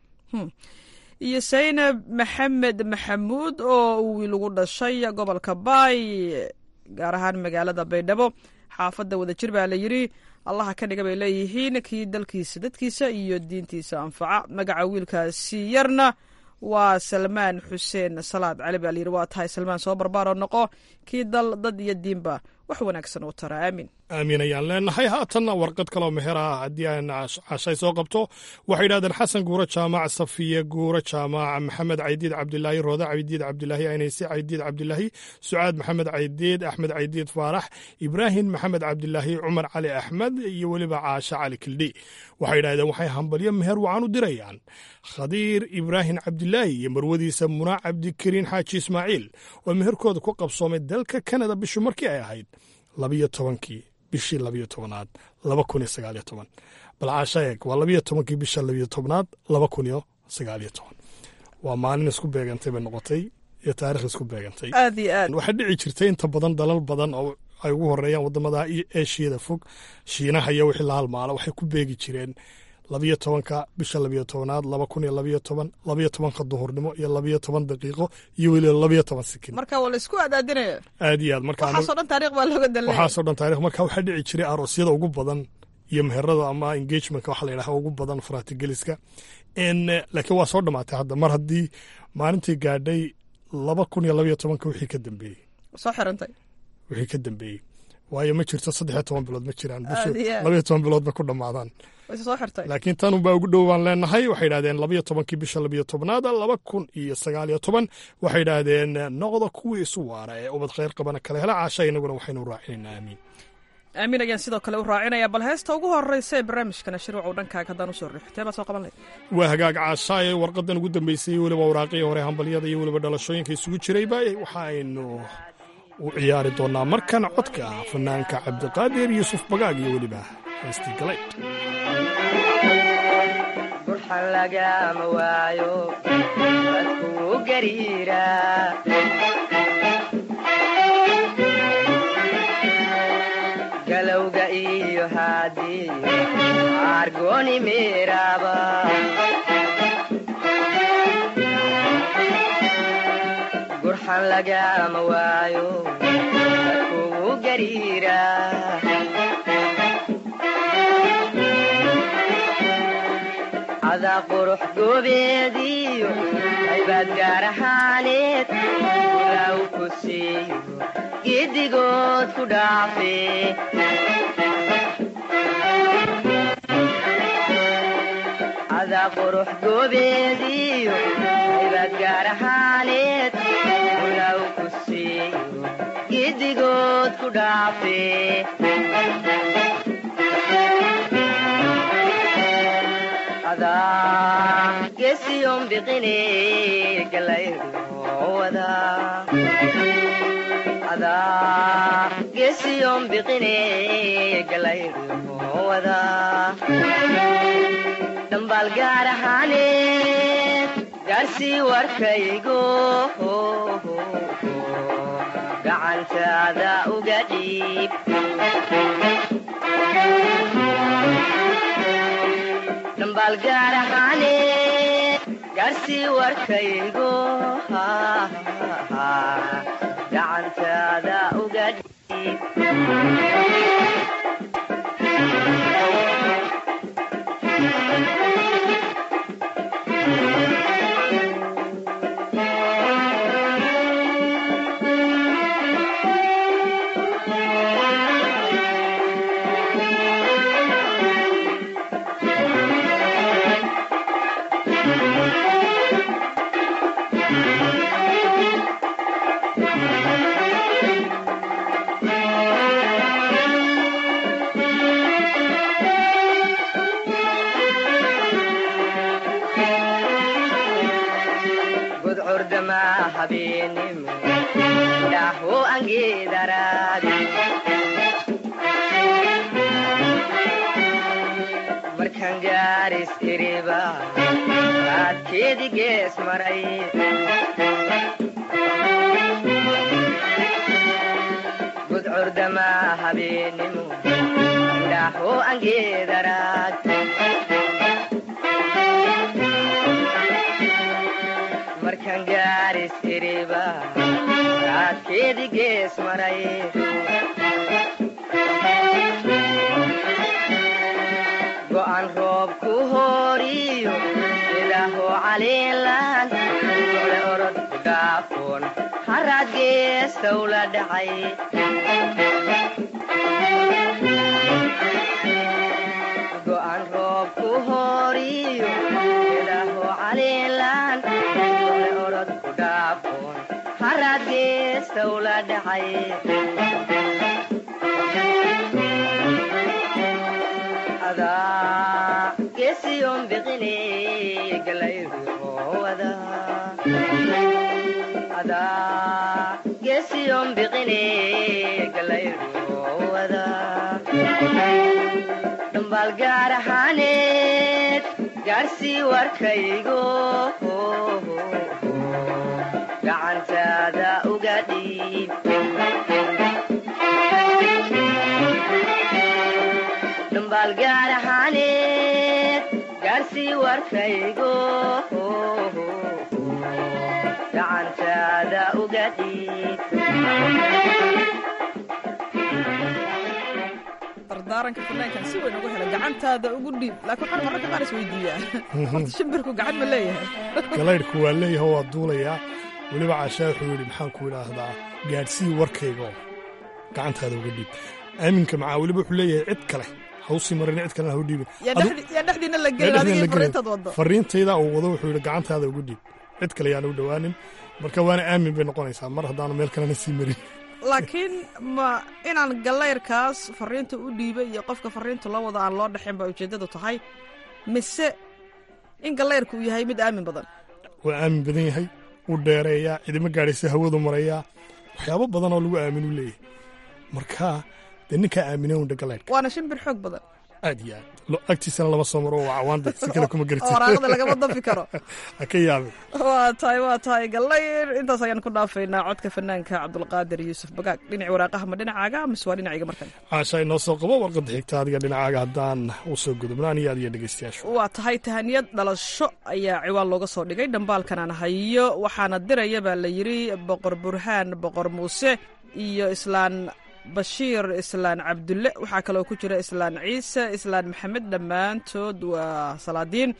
iyo saynab maxamed maxamuud oo uu wiil ugu dhashay gobolka baay gaar ahaan magaalada baydhabo xaafadda wadajir baa la yidhi allaha ka dhiga bay leeyihiin kii dalkiisa dadkiisa iyo diintiisa anfaca magaca wiilkaasi yarna waa salmaan xuseen salaad cali baa layidhi waa tahay salmaan soo barbaaroo noqo kii dal dad iyo diinba wax wanaagsan u tara aamin aamin ayaan leenahay haatanna warqad kaloo meher ah haddii aan cashay soo qabto waxay yidhahdeen xasan guuro jaamac safiye guuro jaamac maxamed caydiid cabdilaahi rooda caydiid cabdilaahi aynayse caydiid cabdilaahi sucaad maxamed caydiid axmed caydiid faarax ibraahim maxamed cabdilaahi cumar cali axmed iyo weliba caashe cali kildhi waxay yidhahdeen waxay hambalyo meher wacan u dirayaan khadiir ibraahim cabdilaahi iyo marwadiisa munaac cabdikariin xaaji ismaaciil oo meherkooda ku qabsoomay dalka kanada bishu markii ay ahayd labiyo tobankii bishii labiyo tobanaad laba kun iyo sagaaliyo toban bal caashaeeg waa labiyo tobankii bisha labiyo tobnaad laba kun iyo sagaaliyo toban waa maalin isku beegantay bay noqotay iyo taarikh isku beegantay aad iyo aad waxaa dhici jirtay inta badan dalal badan oo ay ugu horeeyaan wadamada eeshiyada fog shiinaha iyo wixii la halmaala waxay ku beegi jireen labiyo tobanka bisha labiyo tobanaad laba kun iyo labiyo toban labiyo tobanka duhurnimo iyo labiyo toban daqiiqo iyo weliba labiyo toban sikin marka waa laisku adaadinaya aad iyo aad marka waxaasoo dhan taarikh baa looga dalnaya waxaasoo dhan taarikh marka waxaa dhici jiray aroosyada ugu badan iyo meherada ama engagementka waxa la yidhaha ugu badan faratigeliska laakiin waa soo dhamaatay hadda mar haddii maalintii gaadhay laba kun iyo labiyo tobanka wixii ka dambeeyey soo xirantay wixii ka dambeeyey waayo ma jirto saddexiyo toban bilood ma jiraan bishu Aad iyo aad. labiyo toban bilood ba ku dhammaadaan way soo xirtay laakiin tan unbaa ugu dhow baan leenahay waxay yidhahdeen labiyo tobankii bisha labiyo tobnaada laba kun iyo sagaaliyo toban waxay yidhaahdeen noqda kuwii isu waara ee ubad khayr qabana kala hela caasha inaguna waxaynu raacinaynaa aamiin aamin ayaan sidoo kale u raacinaya bal heesta ugu horeysa ee barnaamijkana shirwacu dhankaaga haddaan usoo riixtee baa soo qaban lahayd waa hagaag caashaaye warqadan ugu dambeysay weliba waraaqii hore hambalyada iyo weliba dhalashooyinka isugu jirayba waxa aynu u ciyaari doonaa markan codka fanaanka cabdiqaadir yuusuf bagaag iyo weliba heestii galayd burxan lagama waayo dadkuu gariira galowga iyo haadii argoni meeraba burxan lagama waayo dadkuu gariira adaa qurux goobeediyo qaybaad gaar ahaaneed ulaaw ku siiyo giddigood ku dhaafe adaa qurux goobeediyo qaybaad gaar ahaaneed ulaaw ku siiyo giddigood ku dhaafe adaa gesiyon biqine galayruwada adaa gesiyon biqine galayruwada dhambaal gaar ahaaneed gaarsii warkaygo gacantaada uga dhiib dhambaal gaar ahaaneed gaarsii warkaygo gacantaada uga dhiib gudcurdama habeenimo dhaho angeedaraadi markaan gaaris iriba raadkeedi gees maray gudcurdama habeenimo dhaho angeedaraad markaan gaaris iriba raadkeedi gees maray go'an roob ku hooriyo ilaaho caliilan ole orod ku dhaafoon haraad geestow la dhacay go'an roob ku hooriyo ilaaho caliilan ole orod ku dhaafoon haraad geestow la dhacay adaa gesiyon biqine galayruwada adaa gesiyon biqine galayruwada dhambaal gaar ahaaneed gaarsii warkaygo gacantaada uga dhiib dhambaal gaar ahaaneed gaarsii warkaygo gacantaada uga dhiib dardaaranka fanaankan si weyn ugu helay gacantaada ugu dhiib laakiin waxaan mararka qaar isweydiiyaa horta shimbirku gacan ma leeyahay galaydhku waa leeyahay waa duulayaa weliba caashaa wuxuu yidhi maxaan ku idhaahdaa gaadhsii warkaygo gacantaada uga dhiib aaminka macaa weliba wuxuu leeyahay cid kale hawsii marin cid kalena ha u dhiibin yaa dhexdi- yaa dhexdiina la gelin adiga iyo fariintaad waddo fariintayda uu wado wuxuu yidhi gacantaada uga dhiib cid kale yaana u dhowaanin marka waana aamin bay noqonaysaa mar haddaanu meel kalena sii marin laakiin ma inaan galayrkaas fariinta u dhiibay iyo qofka fariinta loo wada aan loo dhexin baa ujeeddadu tahay mise in galayrku uu yahay mid aamin badan waa aamin badan yahay u dheereeyaa cidima gaadhaysa hawadu marayaa waxyaabo badan oo lagu aaminu leeyahay marka dee ninkaa aamine undha galaydhka waana shimbir xoog badan aad iyo aad Lo- agtiisana lama soo maro waa cawaanda si kale kuma oo waraaqada lagama garatid dafi karo ha ka yaabin waa tahay waa tahay galayr intaas ayaan ku dhaafaynaa codka fanaanka cabdulqaadir yuusuf bagaag dhinaci waraaqaha ma dhinacaaga mise waa dhinacayga markan caasha inoo soo qabo warqadda xigta adiga dhinacaaga haddaan u soo gudubnaan iyo adiyo dhegeystayaashu waa tahay tahaniyad dhalasho ayaa ciwaan looga soo dhigay dhambaalkan aan hayo waxaana diraya baa la yidhi boqor burhaan boqor muuse iyo islaan bashiir islaan cabdulle waxaa kaloo ku jira islaan ciise islaan maxamed dhammaantood waa salaadiin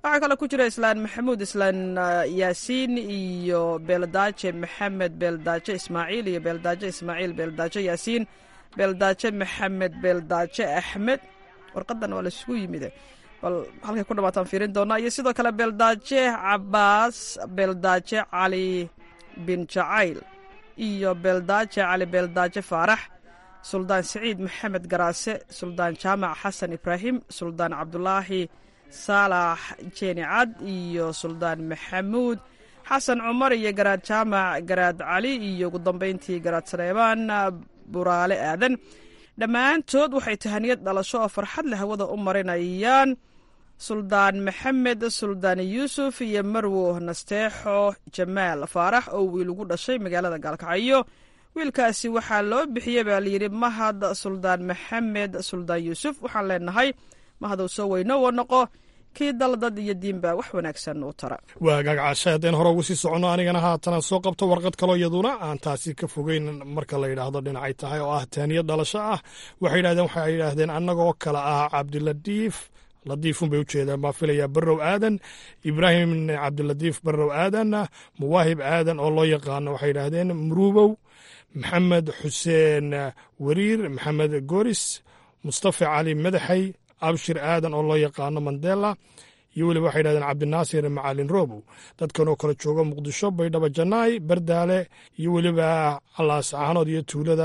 waxaa kaloo ku jira islaan maxamuud islaan yaasiin iyo beeldaaje maxamed beeldaaje ismaaciil iyo beeldaaje ismaaciil beeldaaje yaasiin beeldaaje maxamed beeldaaje axmed warqadan waa laisugu yimide bal halkay ku dhamaataan fiirin doonaa iyo sidoo kale beeldaaje cabaas beeldaaje cali bin jacayl iyo beeldaaje cali beeldaaje faarax suldaan siciid maxamed garaase suldaan jaamac xasan ibraahim suldaan cabdulaahi saalax jeeni cad iyo suldaan maxamuud xasan cumar iyo garaad jaamac garaad cali iyo ugu dambeyntii garaad saleebaan buraale aadan dhammaantood waxay tahaniyad dhalasho oo farxad leh hawada u marinayaan suldaan maxamed suldaan yuusuf iyo marwo nasteexo jamaal faarax oo wiil ugu dhashay magaalada gaalkacyo wiilkaasi waxaa loo bixiyey baa layidhi mahad suldaan maxamed suldaan yuusuf waxaan leenahay mahadow soo weyno wa noqo kii dal dad iyo diinba wax wanaagsan u tara waa gaagacasha haddeen hore ugu sii soconno anigana haatana soo qabto warqad kaloo iyaduna aan taasi ka fogeyn marka la yidhaahdo dhinacay tahay oo ah taaniyad dhalasho ah waxay yidhahdeen waxay yidhaahdeen annagoo kale ah cabdiladiif ladiifun bay u jeedaan baa filayaa barrow aadan ibraahim cabdiladiif barrow aadan muwaahib aadan oo loo yaqaano waxay yidhaahdeen muruubow maxamed xuseen wariir maxamed goris mustafa cali madaxay abshir aadan oo loo yaqaano mandela iyo weliba waxay yidhahdeen cabdinaasir macalin robow dadkan oo kale jooga muqdisho baydhabo janaay bardaale iyo weliba allaas caanood iyo tuulada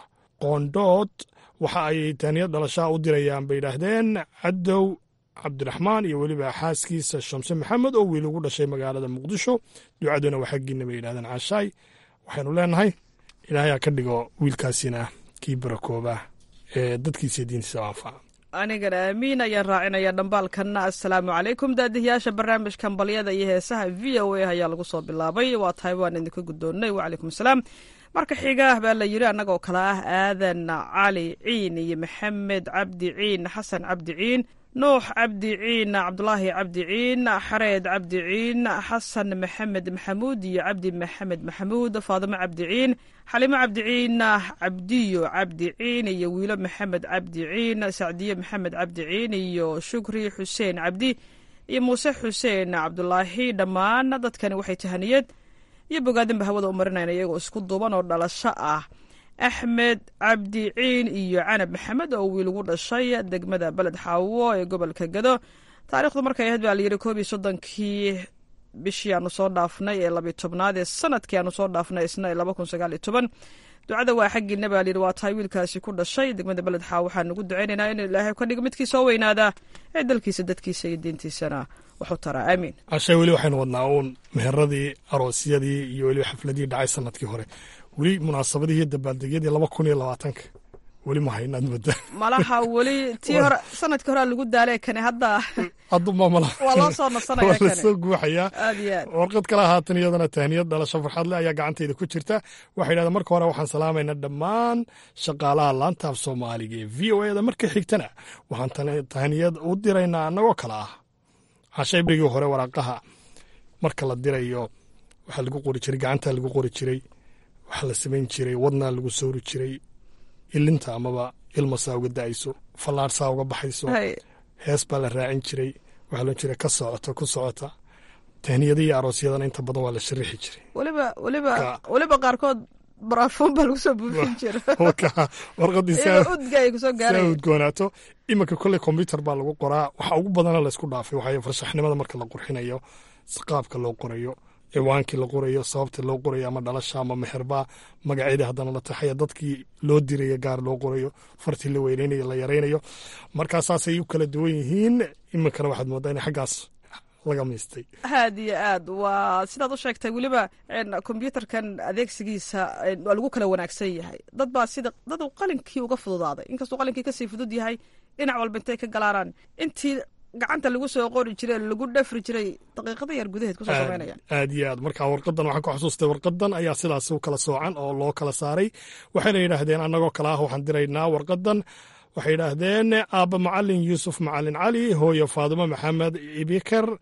qoondhood waxa ay taaniyad dhalashaa u dirayaan bay yidhaahdeen cadow cabdiraxmaan iyo weliba xaaskiisa shamse maxamed oo wiil ugu dhashay magaalada muqdisho ducaduna waa xaggiina bay yidhahdeen caashaay waxaynu leenahay ilaahay ha ka dhigo wiilkaasina kii barakooba ee dadkiisa diintiisa anfaca anigana aamiin ayaan raacinaya dhambaalkanna assalaamu calaykum daadihiyaasha barnaamijkan balyada iyo heesaha v o a ayaa lagu soo bilaabay waa tahay waan idinka guddoonnay wacalaykum asalaam marka xiga baa la yidhi annagoo kale ah aadan cali ciin iyo maxamed cabdi ciin xasan cabdi ciin nuux cabdi ciin cabdulaahi cabdi ciin xareed cabdi ciin xasan maxamed maxamuud iyo cabdi maxamed maxamuud faadimo cabdi ciin xalimo cabdi ciin cabdiyo cabdi ciin iyo wiilo maxamed cabdi ciin sacdiye maxamed cabdi ciin iyo shukri xuseen cabdi iyo muuse xuseen cabdulaahi dhammaan dadkani waxay tahaniyad iyo bogaadinba hawada u marinayna iyagoo isku duuban oo dhalasho ah axmed cabdi ciin iyo canab maxamed oo wiil ugu dhashay degmada beled xaawo ee gobolka gado taarikhdu markay ahayd baa layidhi koob iyo soddonkii bishii aanu soo dhaafnay ee labiy tobnaad ee sanadkii aanu soo dhaafnay isna ee laba kun sagaal iyo toban ducada waa xaggiina baa layidhi waa tahay wiilkaasi ku dhashay degmada beled xaawo waxaan ugu ducaynaynaa inuu ilaahay ka dhigo midkii soo weynaada ee dalkiisa dadkiisa iyo diintiisana waxu taraa aamiin cashay weli waxaynu wadnaa uun meheradii aroosyadii iyo weliba xafladii dhacay sanadkii hore weli munaasabadihii dabaaldegyadii laba kun iyo labaatanka weli ma haynaad mudda malaha weli tii hore sanadkii horea lagu daalee kane hadda hadduma malaha waa loo soo nasanaya waa kane lasoo guuxayaa aad iyo aad warqad kale haatan iyadana tahniyad dhalasho farxadle ayaa gacantayda ku jirta waxay yidhahdeen marka hore waxaan salaamaynaa dhammaan shaqaalaha laanta af soomaaliga ee v o eda marka xigtana waxaan tan- tahniyad u diraynaa annagoo kale ah cashay brigii hore waraaqaha marka la dirayo waxaa lagu qori jiray gacantaa lagu qori jiray waxaa la samayn jiray wadnaa lagu sawri jiray ilinta amaba ilmasaa uga da'ayso fallaarsaa uga baxayso Hay. hees baa la raacin jiray waxaa loo jira ka socota ku socota tahniyada iyo aroosyadana inta badan waa la sharixi jiray weliba weliba Ka- weliba qaarkood baraafuun baa lagu soo buufin jira Marka warqadii iyagoo saa udga ay kusoo saa gaaraya udgoonaato iminka kolley kombyutar baa lagu qoraa waxa ugu badana laysku dhaafay waxay farshaxnimada marka la qurxinayo qaabka loo qorayo ciwaankii la qorayo sababta loo qorayo ama dhalasha ama meherbaa magaceedii haddana la taxaya dadkii loo diraya gaar loo qorayo fartii la weyneynayo la yaraynayo markaa saasay u kala duwan yihiin iminkana waxaad moodaa in xaggaas laga miistay aad iyo aad waa sidaad u sheegtay weliba een, kombyuutarkan adeegsigiisa een, waa lagu kala wanaagsan yahay dad baa sida dad uu qalinkii uga fududaaday inkastuu qalinkii kasii fudud yahay dhinac walba intay ka galaaraan intii gacanta lagu soo qori jiray lagu dhafri jiray daqiiqada yar gudaheed kusoo Aad- samaynayaan aad iyo aad marka warqadan waxaan ku xasuustay warqadan ayaa sidaas u kala soocan oo loo kala saaray waxayna yidhaahdeen annagoo kale ah waxaan diraynaa warqadan waxay yidhaahdeen aabba macalin yuusuf macalin cali hooyo faadimo maxamed ibikar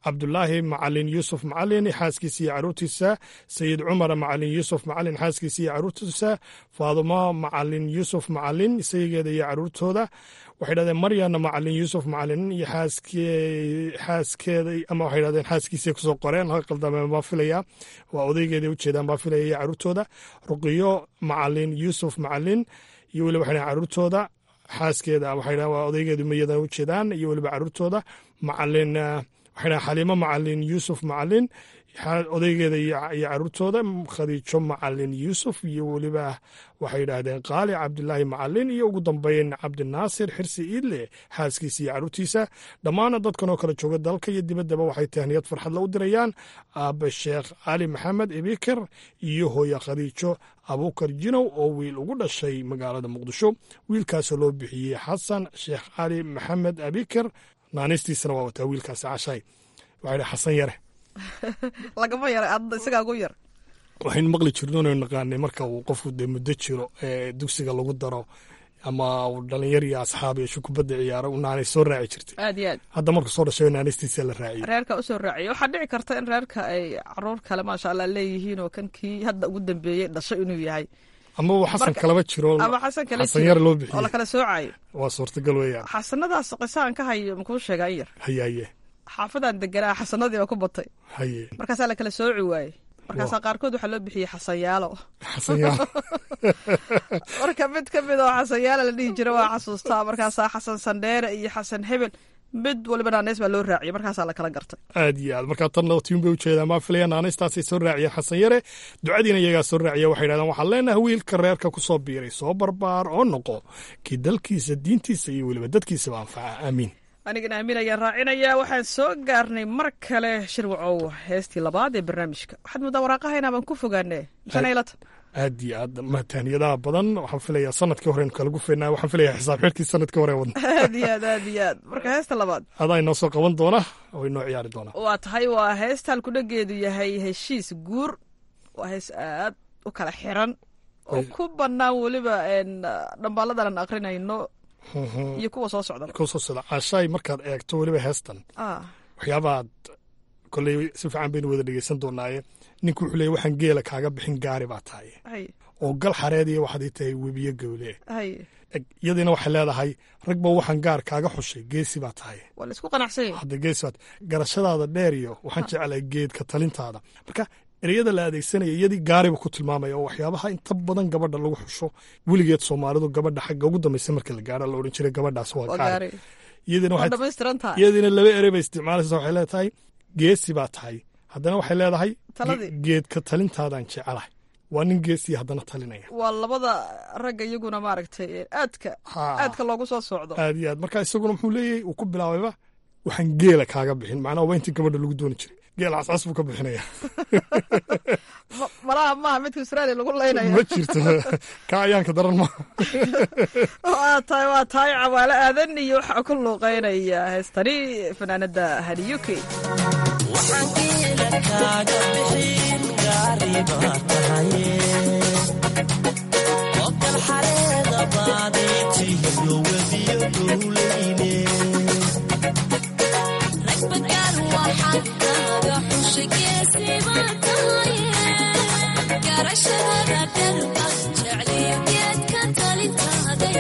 cabdulaahi macalin yuusuf macalin xaaskiisa iyo caruurtiisa sayid cumar macalin yuusuf macalin xaaskiisa iyo caruurtiisa faadumo macalin yuusuf macalin isageeda iyo caruurtooda waxay dhahdeen maryana macalin yuusuf macalin iyo xaaskeeda ama waxay dhahdeen xaaskiisay kusoo qoreen ha qaldameen baa filaya waa odaygeeday ujeedaan baa filaya iyo caruurtooda ruqiyo macalin yuusuf macalin iyo weliba waxay dhahen caruurtooda xaaskeeda waxay dhahen waa odaygeedu mayadan ujeedaan iyo weliba caruurtooda macalin waxay dhahen xaliimo macalin yuusuf macalin odaygeeda iyo caruurtooda khadiijo macalin yuusuf iyo weliba waxay yidhaahdeen qaali cabdilaahi macalin iyo ugu dambeyn cabdinaasir xirsi iidle xaaskiisa iyo caruurtiisa dhammaana dadkan oo kale jooga dalka iyo dibaddaba waxay tahniyad farxadla u dirayaan aabe sheekh cali maxamed ebikar iyo hooya khadiijo abuukar jinow oo wiil ugu dhashay magaalada muqdisho wiilkaasoo loo bixiyey xasan sheekh cali maxamed abikar naanistiisana waa wataa wiilkaasi cashay waxay xasan yare lagama yara adda isagaa ugu yar waxaynu maqli jirnoonu naqaanay marka uu qofku dee muddo jiro ee dugsiga lagu daro ama uu dhalinyar iyo asxaab iyo shukubadda ciyaaro u naanay soo raaci jirtay aad iyo aad hadda marka soo dhashay naanistiisa la raaciyey reerka usoo raaciya waxaa dhici karta in reerka ay caruur kale maasha allah leeyihiin oo kan kii hadda ugu dambeeyey dhashay inuu yahay ama uu xasan kalaba jiro ama xasan kale xasan yar loo bixiyey oo lakala soocayo waa suurtagal weeyaan xasanadaas qisaan ka hayo makuu sheegaa in yar haye haye xaafadan deganaa xasanadii baa ku batay haye markaasaa lakala sooci waayey markaasaa qaarkood waxaa loo bixiyey xasanyaalo xasanyaalo marka mid ka mid oo xasanyaalo la dhihi jira waa xasuustaa markaasaa xasan sandheere iyo xasan hebel mid waliba naaneys baa loo raaciyay markaasaa lakala gartay aad iyo aad markaa tanna tiim bay ujeedaan maa filaya naanaystaasay soo raaciyeen xasan yare ducadiina iyagaa soo raaciya waxay dhahdeen waxaan leenahay wiilka reerka ku soo biiray soo barbaar oo noqo kii dalkiisa diintiisa iyo weliba dadkiisaba anfaca aamiin anigana aamin ayaan raacinayaa waxaan soo gaarnay mar kale shirwacow heestii labaad ee barnaamijka waxaad muddaa waraaqahayna baan ku fogaane sanaylata aad iyo aad mahtaaniyadaha badan waxaan filayaa sanadkii hore kala gufeynaa waxaan filayaa xisaab xidhkii sanadkii hore wadna aad iyo aad aad iyo aad marka heesta labaad adaa inoo soo qaban doona oo inoo ciyaari doona waa tahay waa heestaan kudhageedu yahay heshiis guur waa hees aad u kala xiran oo ku bannaan weliba dhambaaladan aan akrinayno iyo kuwa soo socda kuwa soo socda caashaay markaad eegto weliba heestan waxyaabaad kolley si fiican baynu wada dhegeysan doonaaye ninku wuxuu leeyay waxaan geela kaaga bixin gaari baa tahay oo gal xareediya waxaad ii tahay webiyo gowle iyadiina waxay leedahay ragba waxaan gaar kaaga xushay geesi baa tahay waa la isku qanacsanya hadda geesi baat garashadaada dheer iyo waxaan jeclay geedka talintaada marka ereyada la adeegsanaya iyadii gaariba ku tilmaamaya oo waxyaabaha inta badan gabadha lagu xusho weligeed soomaalidu gabadha xagga ugu dambaysa marka la gaaro la odhan jiray gabadhaas waa gaari iyadiina laba erey bay isticmaalaysa waxay leedahay geesi baa tahay haddana waxay leedahay geedka talintaadaan jecelahay waa nin geesiya haddana talinaya waa labada ragga iyaguna maaragtay aadka aadka loogu soo socdo aad iyo aad marka isaguna muxuu leeyahay uu ku bilaabayba waxaan geela kaaga bixin macnaha waa intii gabadha lagu dooni jiray geel cascas buu ka bixinaya malaha maaha midka australia lagu leynaya ma jirto ka ayaanka daran maaha waa tahay waa tahay cawaalo aadan iyo waxaa ku luuqeynaya heestani fanaanada hadiyuki waxaan geela kaaga bixin gaari baa tahaye ogal xareeda baadiitiyo webiyo gowleyne ragbagaan waxaan kaaga xushay geesi baa tahaye garashadada dharba jecliyo geedka talintaada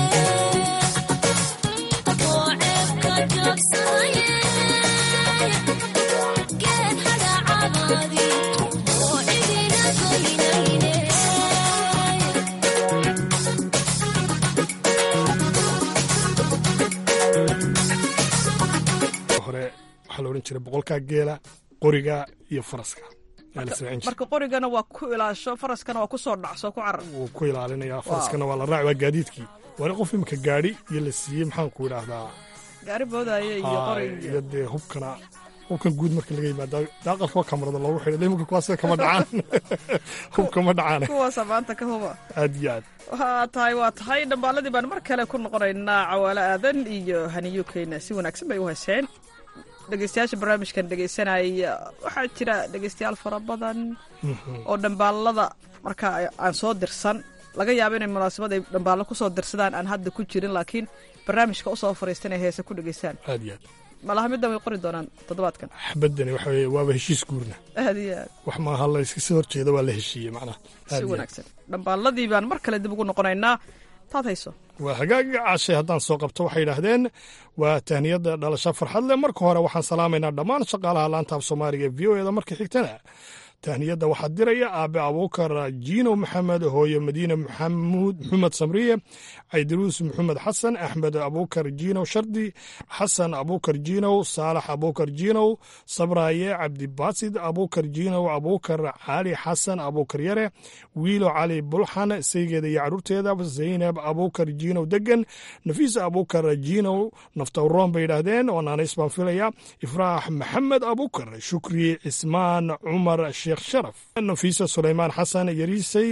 oo ceebka jabsanaye geed hadhacabaadi oo cidina goynayne hore waxaa la odhan jiray boqolkaa geela qoriga iyo faraska ayaa la samayn jiray marka qorigana waa ku ilaasho faraskana waa ku soo dhacso ku carar wuu ku ilaalinaya faraskana waa la raaci waa gaadiidkii waana qof imika gaadhi iyo la siiyey maxaan ku idhaahdaa gaari boodaaye iyo qorig iyo dee hubkana hubkan guud marka laga yimaada daaqalka waa kamarada loogu xidhay iminka kuwaas kama dhacaan hubka ma dhacaan kuwaasa maanta ka huba aad iyo aad waa tahay waa tahay dhambaaladii baan mar kale ku noqonaynaa cawaalo aadan iyo haniyukeyna si wanaagsan bay u heseen dhegeystayaasha barnaamijkan dhegeysanaya waxaa jira dhegeystayaal fara badan oo dhambaalada marka aan soo dirsan laga yaabo inay munaasabad ay dhambaallo kusoo dirsadaan aan hadda ku jirin laakiin barnaamijka usoo fariistan ay heese ku dhegeystaan aad iyo aad malaha middan way qori doonaan toddobaadkan xabadani waxa weye waaba heshiis guurna aad iyo aad wax maaha la iska soo horjeeda waa la heshiiyey macnaha Aad si iyo aad. wanaagsan dhambaalladii baan mar kale dib ugu noqonaynaa taad hayso waa hagaaga caashay haddaan soo qabto waxay yidhaahdeen waa tahniyadda dhalasho farxad leh marka hore waxaan salaamaynaa dhammaan shaqaalaha laanta af soomaaliga v o eda marka xigtana tahniyadda waxaa diraya aabe abuukar jiino maxamed hooye madiine maxamuud maxamed samriye caydiruus maxamed xasan axmed abuukar jiinow shardi xasan abuukar jiinow saalax abuukar jiinow sabraaye cabdibaasid abuukar jiinow abuukar cali xasan abuukar yare wiilo cali bulxan saygeeda iyo caruurteeda zaynab abuukar jiinow degan nafiisa abuukar jiinow naftawroon bay yidhaahdeen oo naanays baan filaya ifraax maxamed abuukar shukri cismaan cumar sheekh sharaf nafiisa sulaymaan xasan yariisay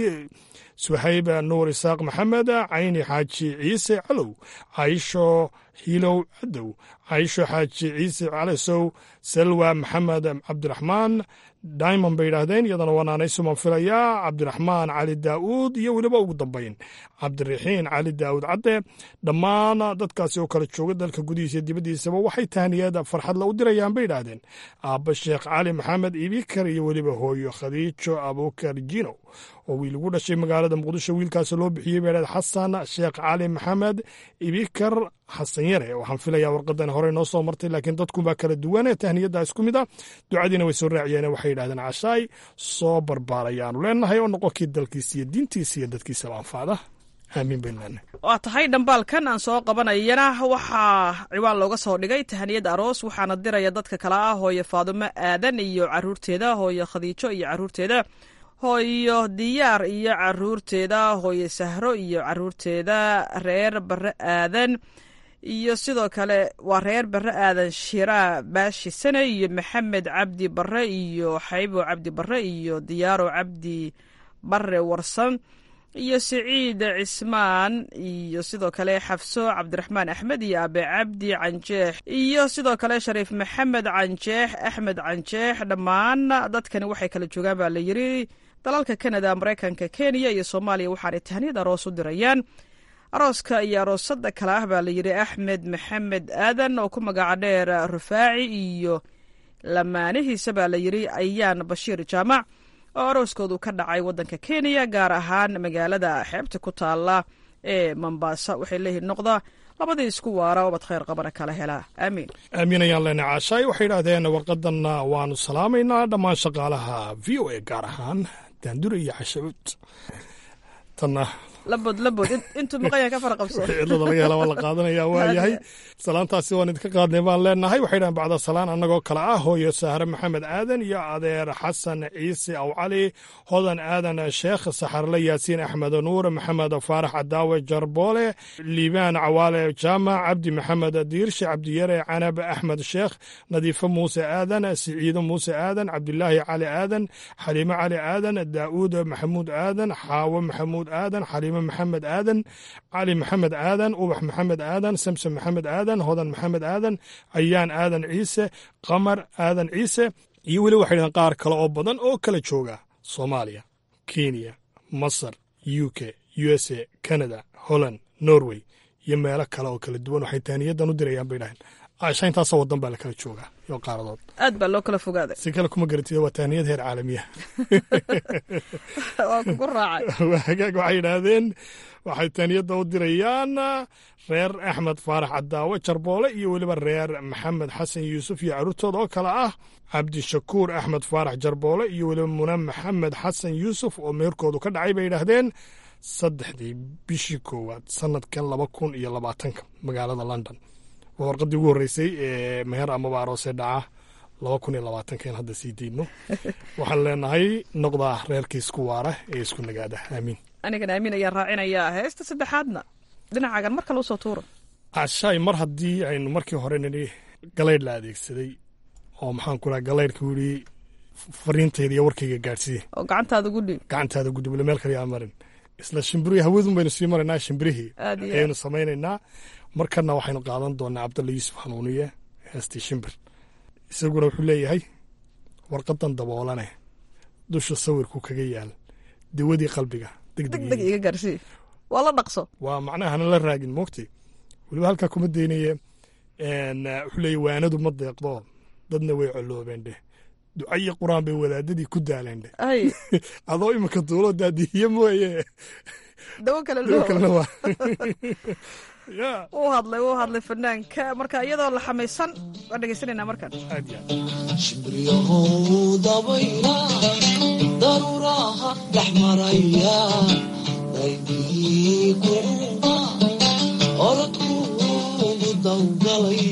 suhayb nuur isaaq maxamed cayni xaaji ciise calow caisho hiilow cadow caisho xaaji ciise calisow salwa maxamed cabdiraxmaan diamond bay yidhaahdeen iyadana waa naanaysuman filayaa cabdiraxmaan cali daa'uud iyo weliba ugu dambayn cabdiraxiin cali daa'uud cadde dhammaan dadkaasi oo kala jooga dalka gudihiisa iyo dibaddiisaba waxay tahniyada farxadla u dirayaan bay yidhaahdeen aabba sheekh cali maxamed ibikar iyo weliba hooyo khadiijo abuukar jino oo wiil ugu dhashay magaalada muqdisho wiilkaasi loo bixiyey bay yidhahdeen xasan sheekh cali maxamed ibikar xasan yare waxaan filayaa warqadan horey noo soo martay laakiin dadkunbaa kala duwane tahniyadda isku mid a ducadiina way soo raaciyeen waxay yidhahdeen cashaay soo barbaarayaanu leenahay oo noqonkii dalkiisa iyo diintiisa iyo dadkiisaba anfacda aamiin baynu leenahay waa tahay dhambaalkan aan soo qabanayana waxaa ciwaan looga soo dhigay tahaniyad aroos waxaana diraya dadka kale ah hooyo faadumo aadan iyo caruurteeda hooyo khadiijo iyo caruurteeda hooyo diyaar iyo caruurteeda hooyo sahro iyo caruurteeda reer bare aadan iyo sidoo kale waa reer bare aadan shiraa baashi sane iyo maxamed cabdi bare iyo xaybo cabdi bare iyo diyaaro cabdi bare warsan iyo siciid cismaan iyo sidoo kale xafso cabdiraxmaan axmed iyo abe cabdi canjeex iyo sidoo kale shariif maxamed canjeex axmed canjeex dhammaan dadkani waxay kala joogaan baa la yiri dalalka kanada maraykanka kenya iyo soomaaliya waxaanay tahniyad aroos u dirayaan arooska iyo aroosada kale ah baa la yidhi axmed maxamed aadan oo ku magaca dheer rufaaci iyo lamaanihiisa baa la yidhi ayaan bashiir jaamac oo arooskoodu ka dhacay waddanka kenya gaar ahaan magaalada xeebta ku taala ee mombasa waxay leeyihiin noqda labadii isku waara obad khayr qabana kala helaa aamiin aamiin ayaan leenahay caashaay waxay yidhaahdeen warqadanna waanu salaamaynaa dhammaan shaqaalaha v o a gaar ahaan daandure iyo cashacuud tanna labod labod intuu maqanya ka fara qabso cidlada laga hela waa la qaadanaya waa yahay salaantaasi waan idinka qaadnay baan leenahay waxay dhahan bacda salaan annagoo kale ah hooyo sahre maxamed aadan iyo adeer xasan ciise aw cali hodan aadan sheekh saxarle yaasiin axmed nuur maxamed faarax cadaawe jarboole liibaan cawaale jaamac cabdi maxamed diirshe cabdiyare canab axmed sheekh nadiifo muuse aadan siciido muuse aadan cabdilaahi cali aadan xaliimo cali aadan daa'uud maxamuud aadan xaawo maxamuud aadan xaliimo maxamed aadan cali maxamed aadan ubax maxamed aadan samson maxamed aadan hodan maxamed aadan ayaan aadan ciise qamar aadan ciise iyo weli waxay dhahdeen qaar kale oo badan oo kala jooga soomaaliya kenya masar u k u s a canada holland norway iyo meelo kale oo kala duwan waxay taaniyadan u dirayaan bay dhaheen aasha intaasoo wadan baa la kala joogaa iyo qaaradood aad baa loo kala fogaaday si kale kuma garatid waa taaniyad heer caalamiya waa kugu raacay waa hagaag waxay yidhaahdeen waxay taaniyadda u dirayaan reer axmed faarax cadaawe jarboole iyo weliba reer maxamed xasan yuusuf iyo caruurtooda oo kale ah cabdishakuur axmed faarax jarboole iyo weliba muna maxamed xasan yuusuf oo meherkoodu ka dhacay bay yidhaahdeen saddexdii bishii koowaad sanadkan laba kun iyo labaatanka magaalada london waa warqaddii ugu horreysay ee meher amaba aroosee dhaca laba kun iyo labaatankan hadda sii diidno waxaan leenahay noqdaa reerkii isku waara ee isku nagaada aamiin anigan aamin ayaan raacinayaa heesta saddexaadna dhinacaagan mar kale usoo tuuro cashaay mar haddii aynu markii hore nidhi galaydh la adeegsaday oo maxaan ku dhaha galaydhka wili fariintayda iyo warkayga gaadhsiiye oo gacantaada ugu dhiib gacantaada guduble meel kale yaa marin isla shimbirihii hawadun baynu sii maraynaa shimbirihii Aad iyo aad. ayaynu samaynaynaa markana waxaynu qaadan doonaa cabdalla yuusuf hanuuniye heestii shimbir isaguna wuxuu leeyahay warqadan daboolane dusha sawirku kaga yaal dawadii qalbiga deg deg degdeg iga gaarsii waa la dhaqso waa macnaha hana la raagin moogtay weliba halkaa kuma daynaye wuxuu leeya waanadu ma deeqdo dadna way coloobeen dheh ducayi qur-aan bay wadaadadii ku daaleen dheh adoo iminka duulo daadihiye mooye dawo kale dawo kalena waa wuu hadlay wuu hadlay fanaanka marka iyadoo la xamaysan waan dhegeysanaynaa markan aad ya shimbriyahow dabayla daruuraha dhex maraya daygii kuuma orodkuugu dawgalay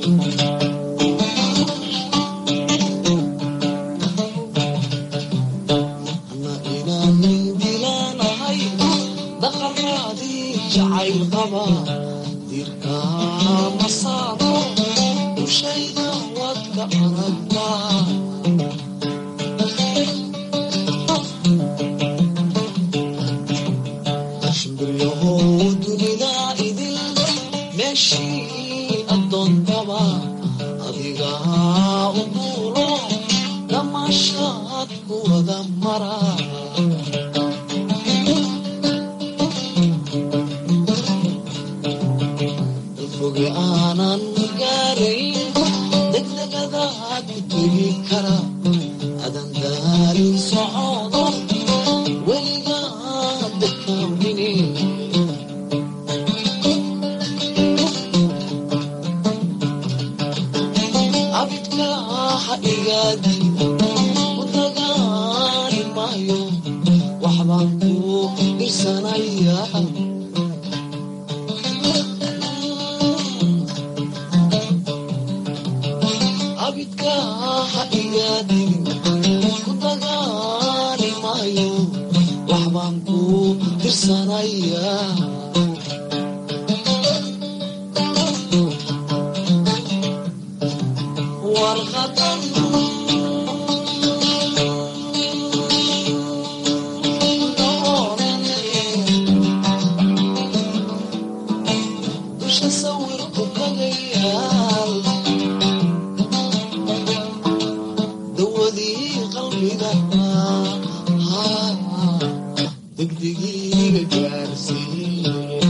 ana inaanin dilaanahay daqaraadii jacayl qaba dirkaa masaado dushayda wadka aragtaa shimbriyahow dunida idil meeshii addoontaba adigaa u duulo damaashaad ku wada mara dalfoge aanan gaarayn degdegadaad ku tegi kara adan daarin socodo weligaad dakaamine abidka ha igaadin ku dagaali maayo waxbaan ku dirsanaya abidka ha igaadin ku dagaali maayo waxbaan ku dirsanaya warqadan dusha sawirku kagayaal dawadii qalbiga degdegiiga gaarsiiye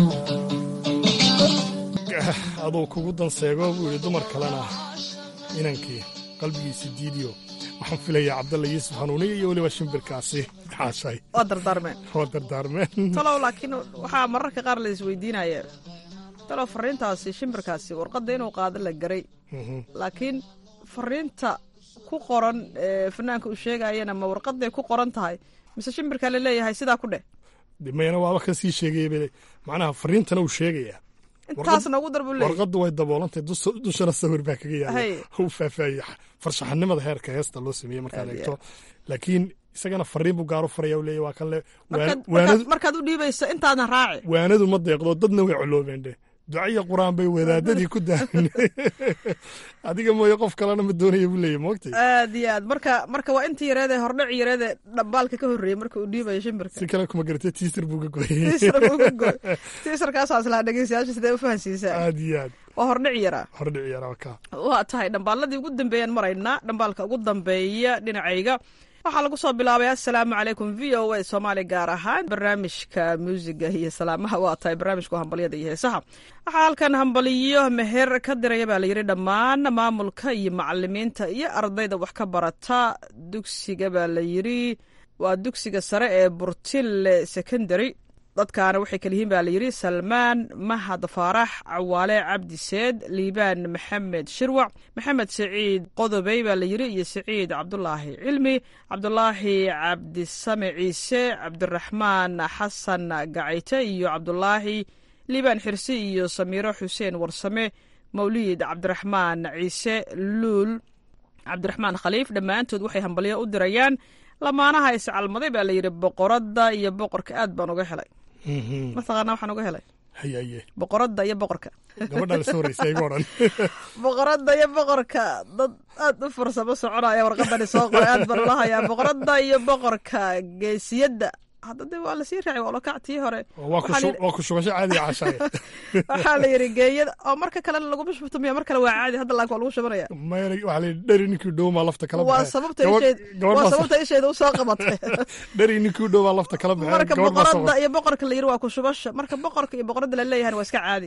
aduu kugu danseego buu yidhi dumar kalena inankii qalbigiisi diidiyo waxaan filayaa cabdalla yuusuf hanuuniya iyo weliba shimbirkaasi xaashay waa dardaarmeen waa dardaarmeen talow laakiin waxaa mararka qaar la isweydiinaya talow fariintaasi shimbirkaasi warqadda inuu qaado la garay laakiin fariinta ku qoran ee fanaanka uu sheegayana ma warqaday ku qoran tahay mise shimbirkaa la leeyahay sidaa ku dheh mayna waaba ka sii sheegaya macnaha fariintana uu sheegayaa intaasna ugu dar buu leeyahay warqaddu way daboolantay dushana sawir baa kaga yaala Hay. u faahfaahiyey farshaxanimada heerka heesta loo sameeyey markaad Aad iyo eegto laakiin isagana fariin buu gaaro faraya u leeyahy waa kan le Markaad- waanadu markaad markaad u dhiibayso intaadna raaci waanadu ma deeqdo dadna way coloobeen dhe ducaiyo qur-aan bay wadaadadii ku daahin adiga mooye qof kalena ma doonaya buu leeyahy moogtay aad iyo aad marka marka waa intii yareede hordhac yareede dhambaalka ka horreeyey marka uu dhiibayo shimbirka si kale kuma garatay tiisir buu ka gooyey tiisar buu ka gooy tiisarkaasaas lahaa dhegeystayaasha sidee u fahansiisaa aad iyo aad waa hordhac yaraa hordhic yaraa ka waa tahay dhambaaladii ugu dambeeyaan maraynaa dhambaalka ugu dambeeya dhinacayga waxaa lagu soo bilaabay assalaamu calaykum v o a soomaali gaar ahaan barnaamijka muusiga iyo salaamaha waa tahay barnaamijka hambalyada iyo heesaha waxaa halkan hambaliyo meher ka diraya baa layidhi dhammaan maamulka iyo macalimiinta iyo ardayda wax ka barata dugsiga baa layidhi waa dugsiga sare ee burtille secondary dadkaana waxay kala yihiin baa layidhi salmaan mahad faarax cawaale cabdi seed liibaan maxamed shirwac maxamed saciid qodobey baa layidhi iyo saciid cabdulaahi cilmi cabdulaahi cabdisame ciise cabdiraxmaan xasan gacayte iyo cabdulaahi liibaan xirsi iyo samiiro xuseen warsame mawliid cabdiraxmaan ciise luul cabdiraxmaan khaliif dhammaantood waxay hambalyo u dirayaan lamaanaha iscalmaday baa layidhi boqoradda iyo boqorka aad baan uga helay mataqaanaa waxaan uga helay hayaye boqoradda iyo boqorka gabadhaa lasoo horeysa iga odhan boqoradda iyo boqorka dad aad u farsamo soconaya warqadani soo qoray aad baan ula hayaa boqoradda iyo boqorka geesiyadda hadda de waa lasii raacay waa lokac tii hore waa ku shu- waa ku shubasho caadiga cashaye waxaa la yidhi geeyada oo marka kalena laguma shubto miya mar kale waa caadi hadda laakin waa lagu shubanaya maya waxaa la dheri ninkii dhow maa lafta kala waa baxay sababta Gabadh- isheed gabadh waa baa- sababta isheeda usoo qabatay dheri ninkii dhow baa lafta kala baxay marka gabadh baa soo boqoradda iyo boqorka la yidhi waa ku shubasha marka boqorka iyo boqoradda la leeyahan waa iska caadi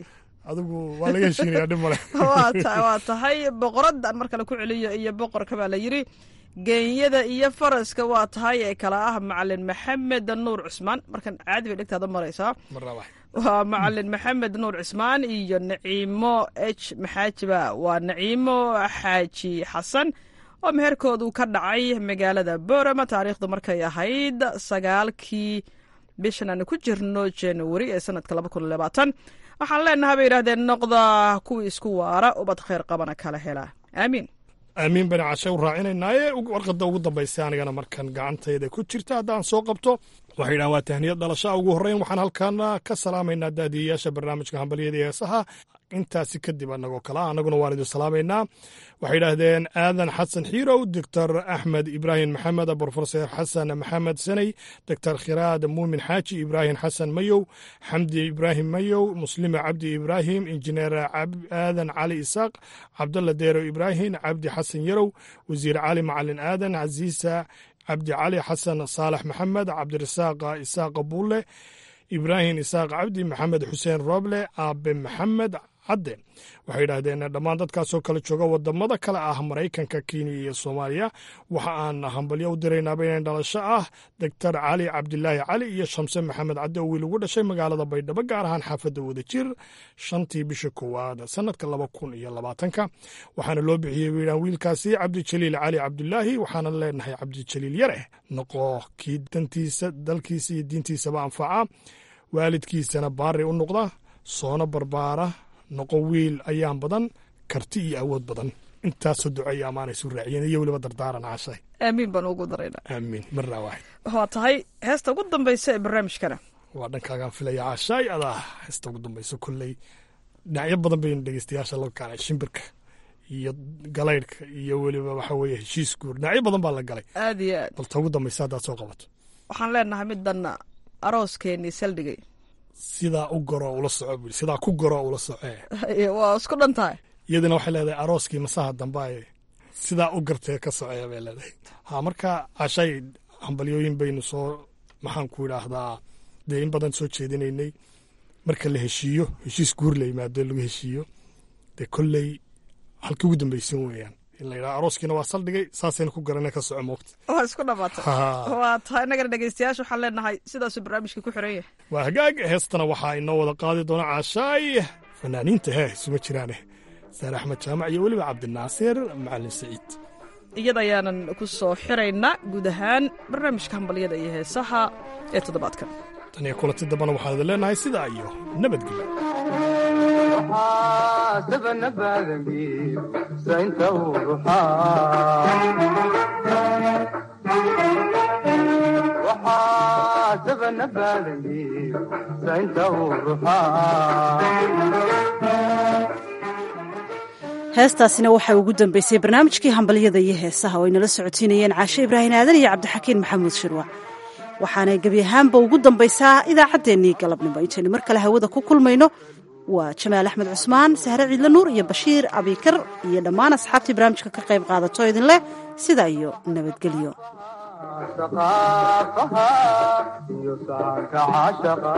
adigu waa laga heshiinaya dhib male waa ta- waa tahay boqoraddan mar kale ku celiyo iyo boqorka baa la yidhi geenyada iyo faraska waa tahay ee kala ah macalin maxamed nuur cusmaan markan caadi bay dhegtaada maraysaa marnaba waa macalin maxamed nuur cismaan iyo naciimo h maxaajiba waa naciimo xaaji xasan oo meherkoodu ka dhacay magaalada boorama taariikhdu markay ahayd sagaalkii bishan aanu ku jirno januari ee sanadka laba kun labaatan waxaan leenahay bay yidhahdeen noqda kuwii isku waara ubad khayr qabana kala hela aamiin aamiin bani cashe u raacinaynaye warqadda ugu dambaysa anigana markan gacantayda ku jirta haddaan soo qabto waxay yidhahan waa tahniyad dhalashaa ugu horreyn waxaan halkan ka salaamaynaa daadiyayaasha barnaamijka hambalyada iyo heesaha intaasi kadib anagoo kale ah annaguna waan idin salaamaynaa waxay yidhaahdeen aadan xasan xiirow doctor axmed ibraahim maxamed brofesor xasan maxamed saney doctor khiraad muumin xaaji ibraahim xasan mayow xamdi ibraahim mayow muslime cabdi ibraahim injineer aadan cali isaaq cabdalla deero ibraahim cabdi xasan yarow wasiir cali macalin aadan casiisa cabdi cali xasan saalax maxamed cabdirasaaq isaaq buulle ibraahim isaaq cabdi maxamed xuseen rooble aabe maxamed cadde waxay yidhaahdeen dhammaan dadkaasoo kale jooga wadamada kale ah maraykanka kenya iyo soomaaliya waxa aan hambalyo u diraynaaba inay dhalasho ah doctor cali cabdilaahi cali iyo shamse maxamed cadde oo wiil ugu dhashay magaalada baydhabo gaar ahaan xaafadda wadajir shantii bisha koowaad sanadka laba kun iyo labaatanka waxaana loo bixiyey wiilaan wiilkaasi cabdijaliil cali cabdulaahi waxaana leenahay cabdijaliil yare noqo kii dantiisa dalkiisa iyo diintiisaba anfaca waalidkiisana baari u noqda soona barbaara noqo wiil ayaan badan karti iyo awood badan intaasoo duceeya amaanaysu raaciyeen iyo weliba dardaaran cashay aamiin baan ugu daraynaa aamiin marnaa waaxid waa tahay heesta ugu dambaysa ee barnaamijkana waa dhankaagaan filaya cashaay adaa heesta ugu dambayso kolley dhinacyo badan baynu dhegeystayaasha la kaalay shimbirka iyo galaydhka iyo weliba waxa weeye heshiis guur dhinacyo badan baa la galay aad iyo aad balta ugu dambaysa haddaad soo qabato waxaan leenahay middan arooskeenii saldhigay sidaa u goro ula soco bui sidaa ku goro ula socee waa isku dhan tahay iyadana waxay leedahay arooskii masaha dambe sidaa u gartee ka socee bay leedahay ha marka cashay hambalyooyin baynu soo maxaan ku idhaahdaa dee in badan soo jeedinaynay marka la heshiiyo heshiis guur la yimaado lagu heshiiyo dee kolley halkii ugu dambaysan weeyaan in la yidhaha arooskiina waa saldhigay saasayna ku garana ka soco moogta waa isku dhamaatay Ha. waa tahay innagana dhegeystayaasha waxaan leenahay sidaasuu barnaamijka ku xiran yahay waa hagaag heestana waxaa inoo wada qaadi doona caashaay fanaaniinta hee isuma jiraane saare axmed jaamac iyo weliba cabdinaasir macalin saciid iyada ayaanan ku soo xiraynaa guud ahaan barnaamijka hambalyada iyo heesaha ee toddobaadkan tan iyo kulanti dambana waxaan idin leenahay sidaa iyo nabadgelyo sabana badangiib saynta waxaa sabana badangiib saynta heestaasina waxaa ugu dambeysay barnaamijkii hambalyada iyo heesaha oo ay nala socotiinayeen caashe ibraahin aadan iyo cabdixakiin maxamuud shirwa waxaanay gebi ahaanba ugu dambaysaa idaacaddeenii galabnimo intaynu mar kale hawada ku kulmayno waa jamaal axmed cusmaan sahre ciidle nuur iyo bashiir abikar iyo dhammaan asxaabtii barnaamijka ka qayb qaadato idin leh sidaa iyo nabadgelyo saqaafaha iyo saanka caashaqa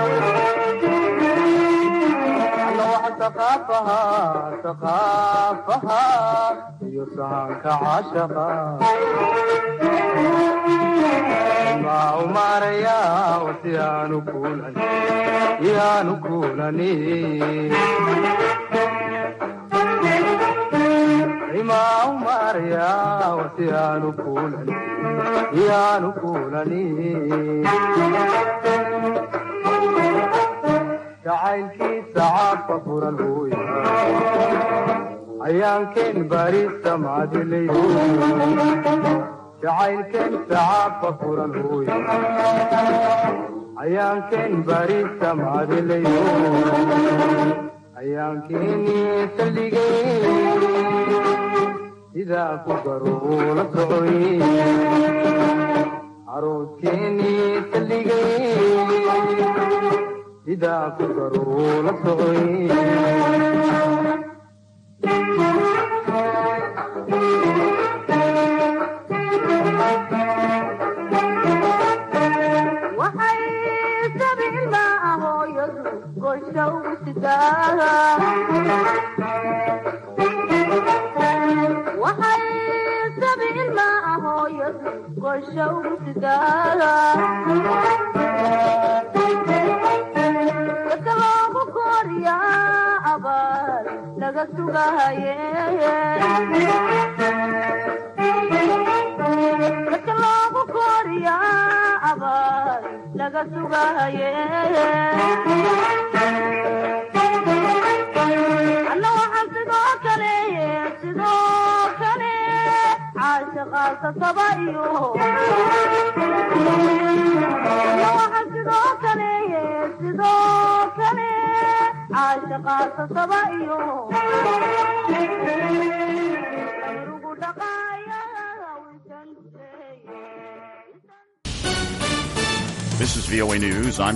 alla waxa saqaafaha saqaafaha iyo saanka caashaqa maa umaaraya wasi aanu kuulan yaanu kuulani maa umaaraya wasi aanu kuulan yaanu kuulani jacaylkiisa caabka furan hooya ayaankeen barista macdilay jacaylkeen sacaabka furan hooya ayaankeen barista macdilay ayaankeeni saldhigay sidaa ku garuula socoy arooskeeni saldhigay sidaa ku garuula socoy waxay sabiilma hooyadu goosha ugu sidaa waxay sabi ilma ahooyadu goosha ugu sidaa dadka loogu kooriyaa abaal laga sugahaye dadka loogu kooriyaa abaal laga sugahaye alla waxaan sidoo kale sidoo kale caashiqaasa saba iyo alla waxaan sidoo kale sidoo kale caashiqaasa saba iyo ugu dhaqaaya This is VOA News. I'm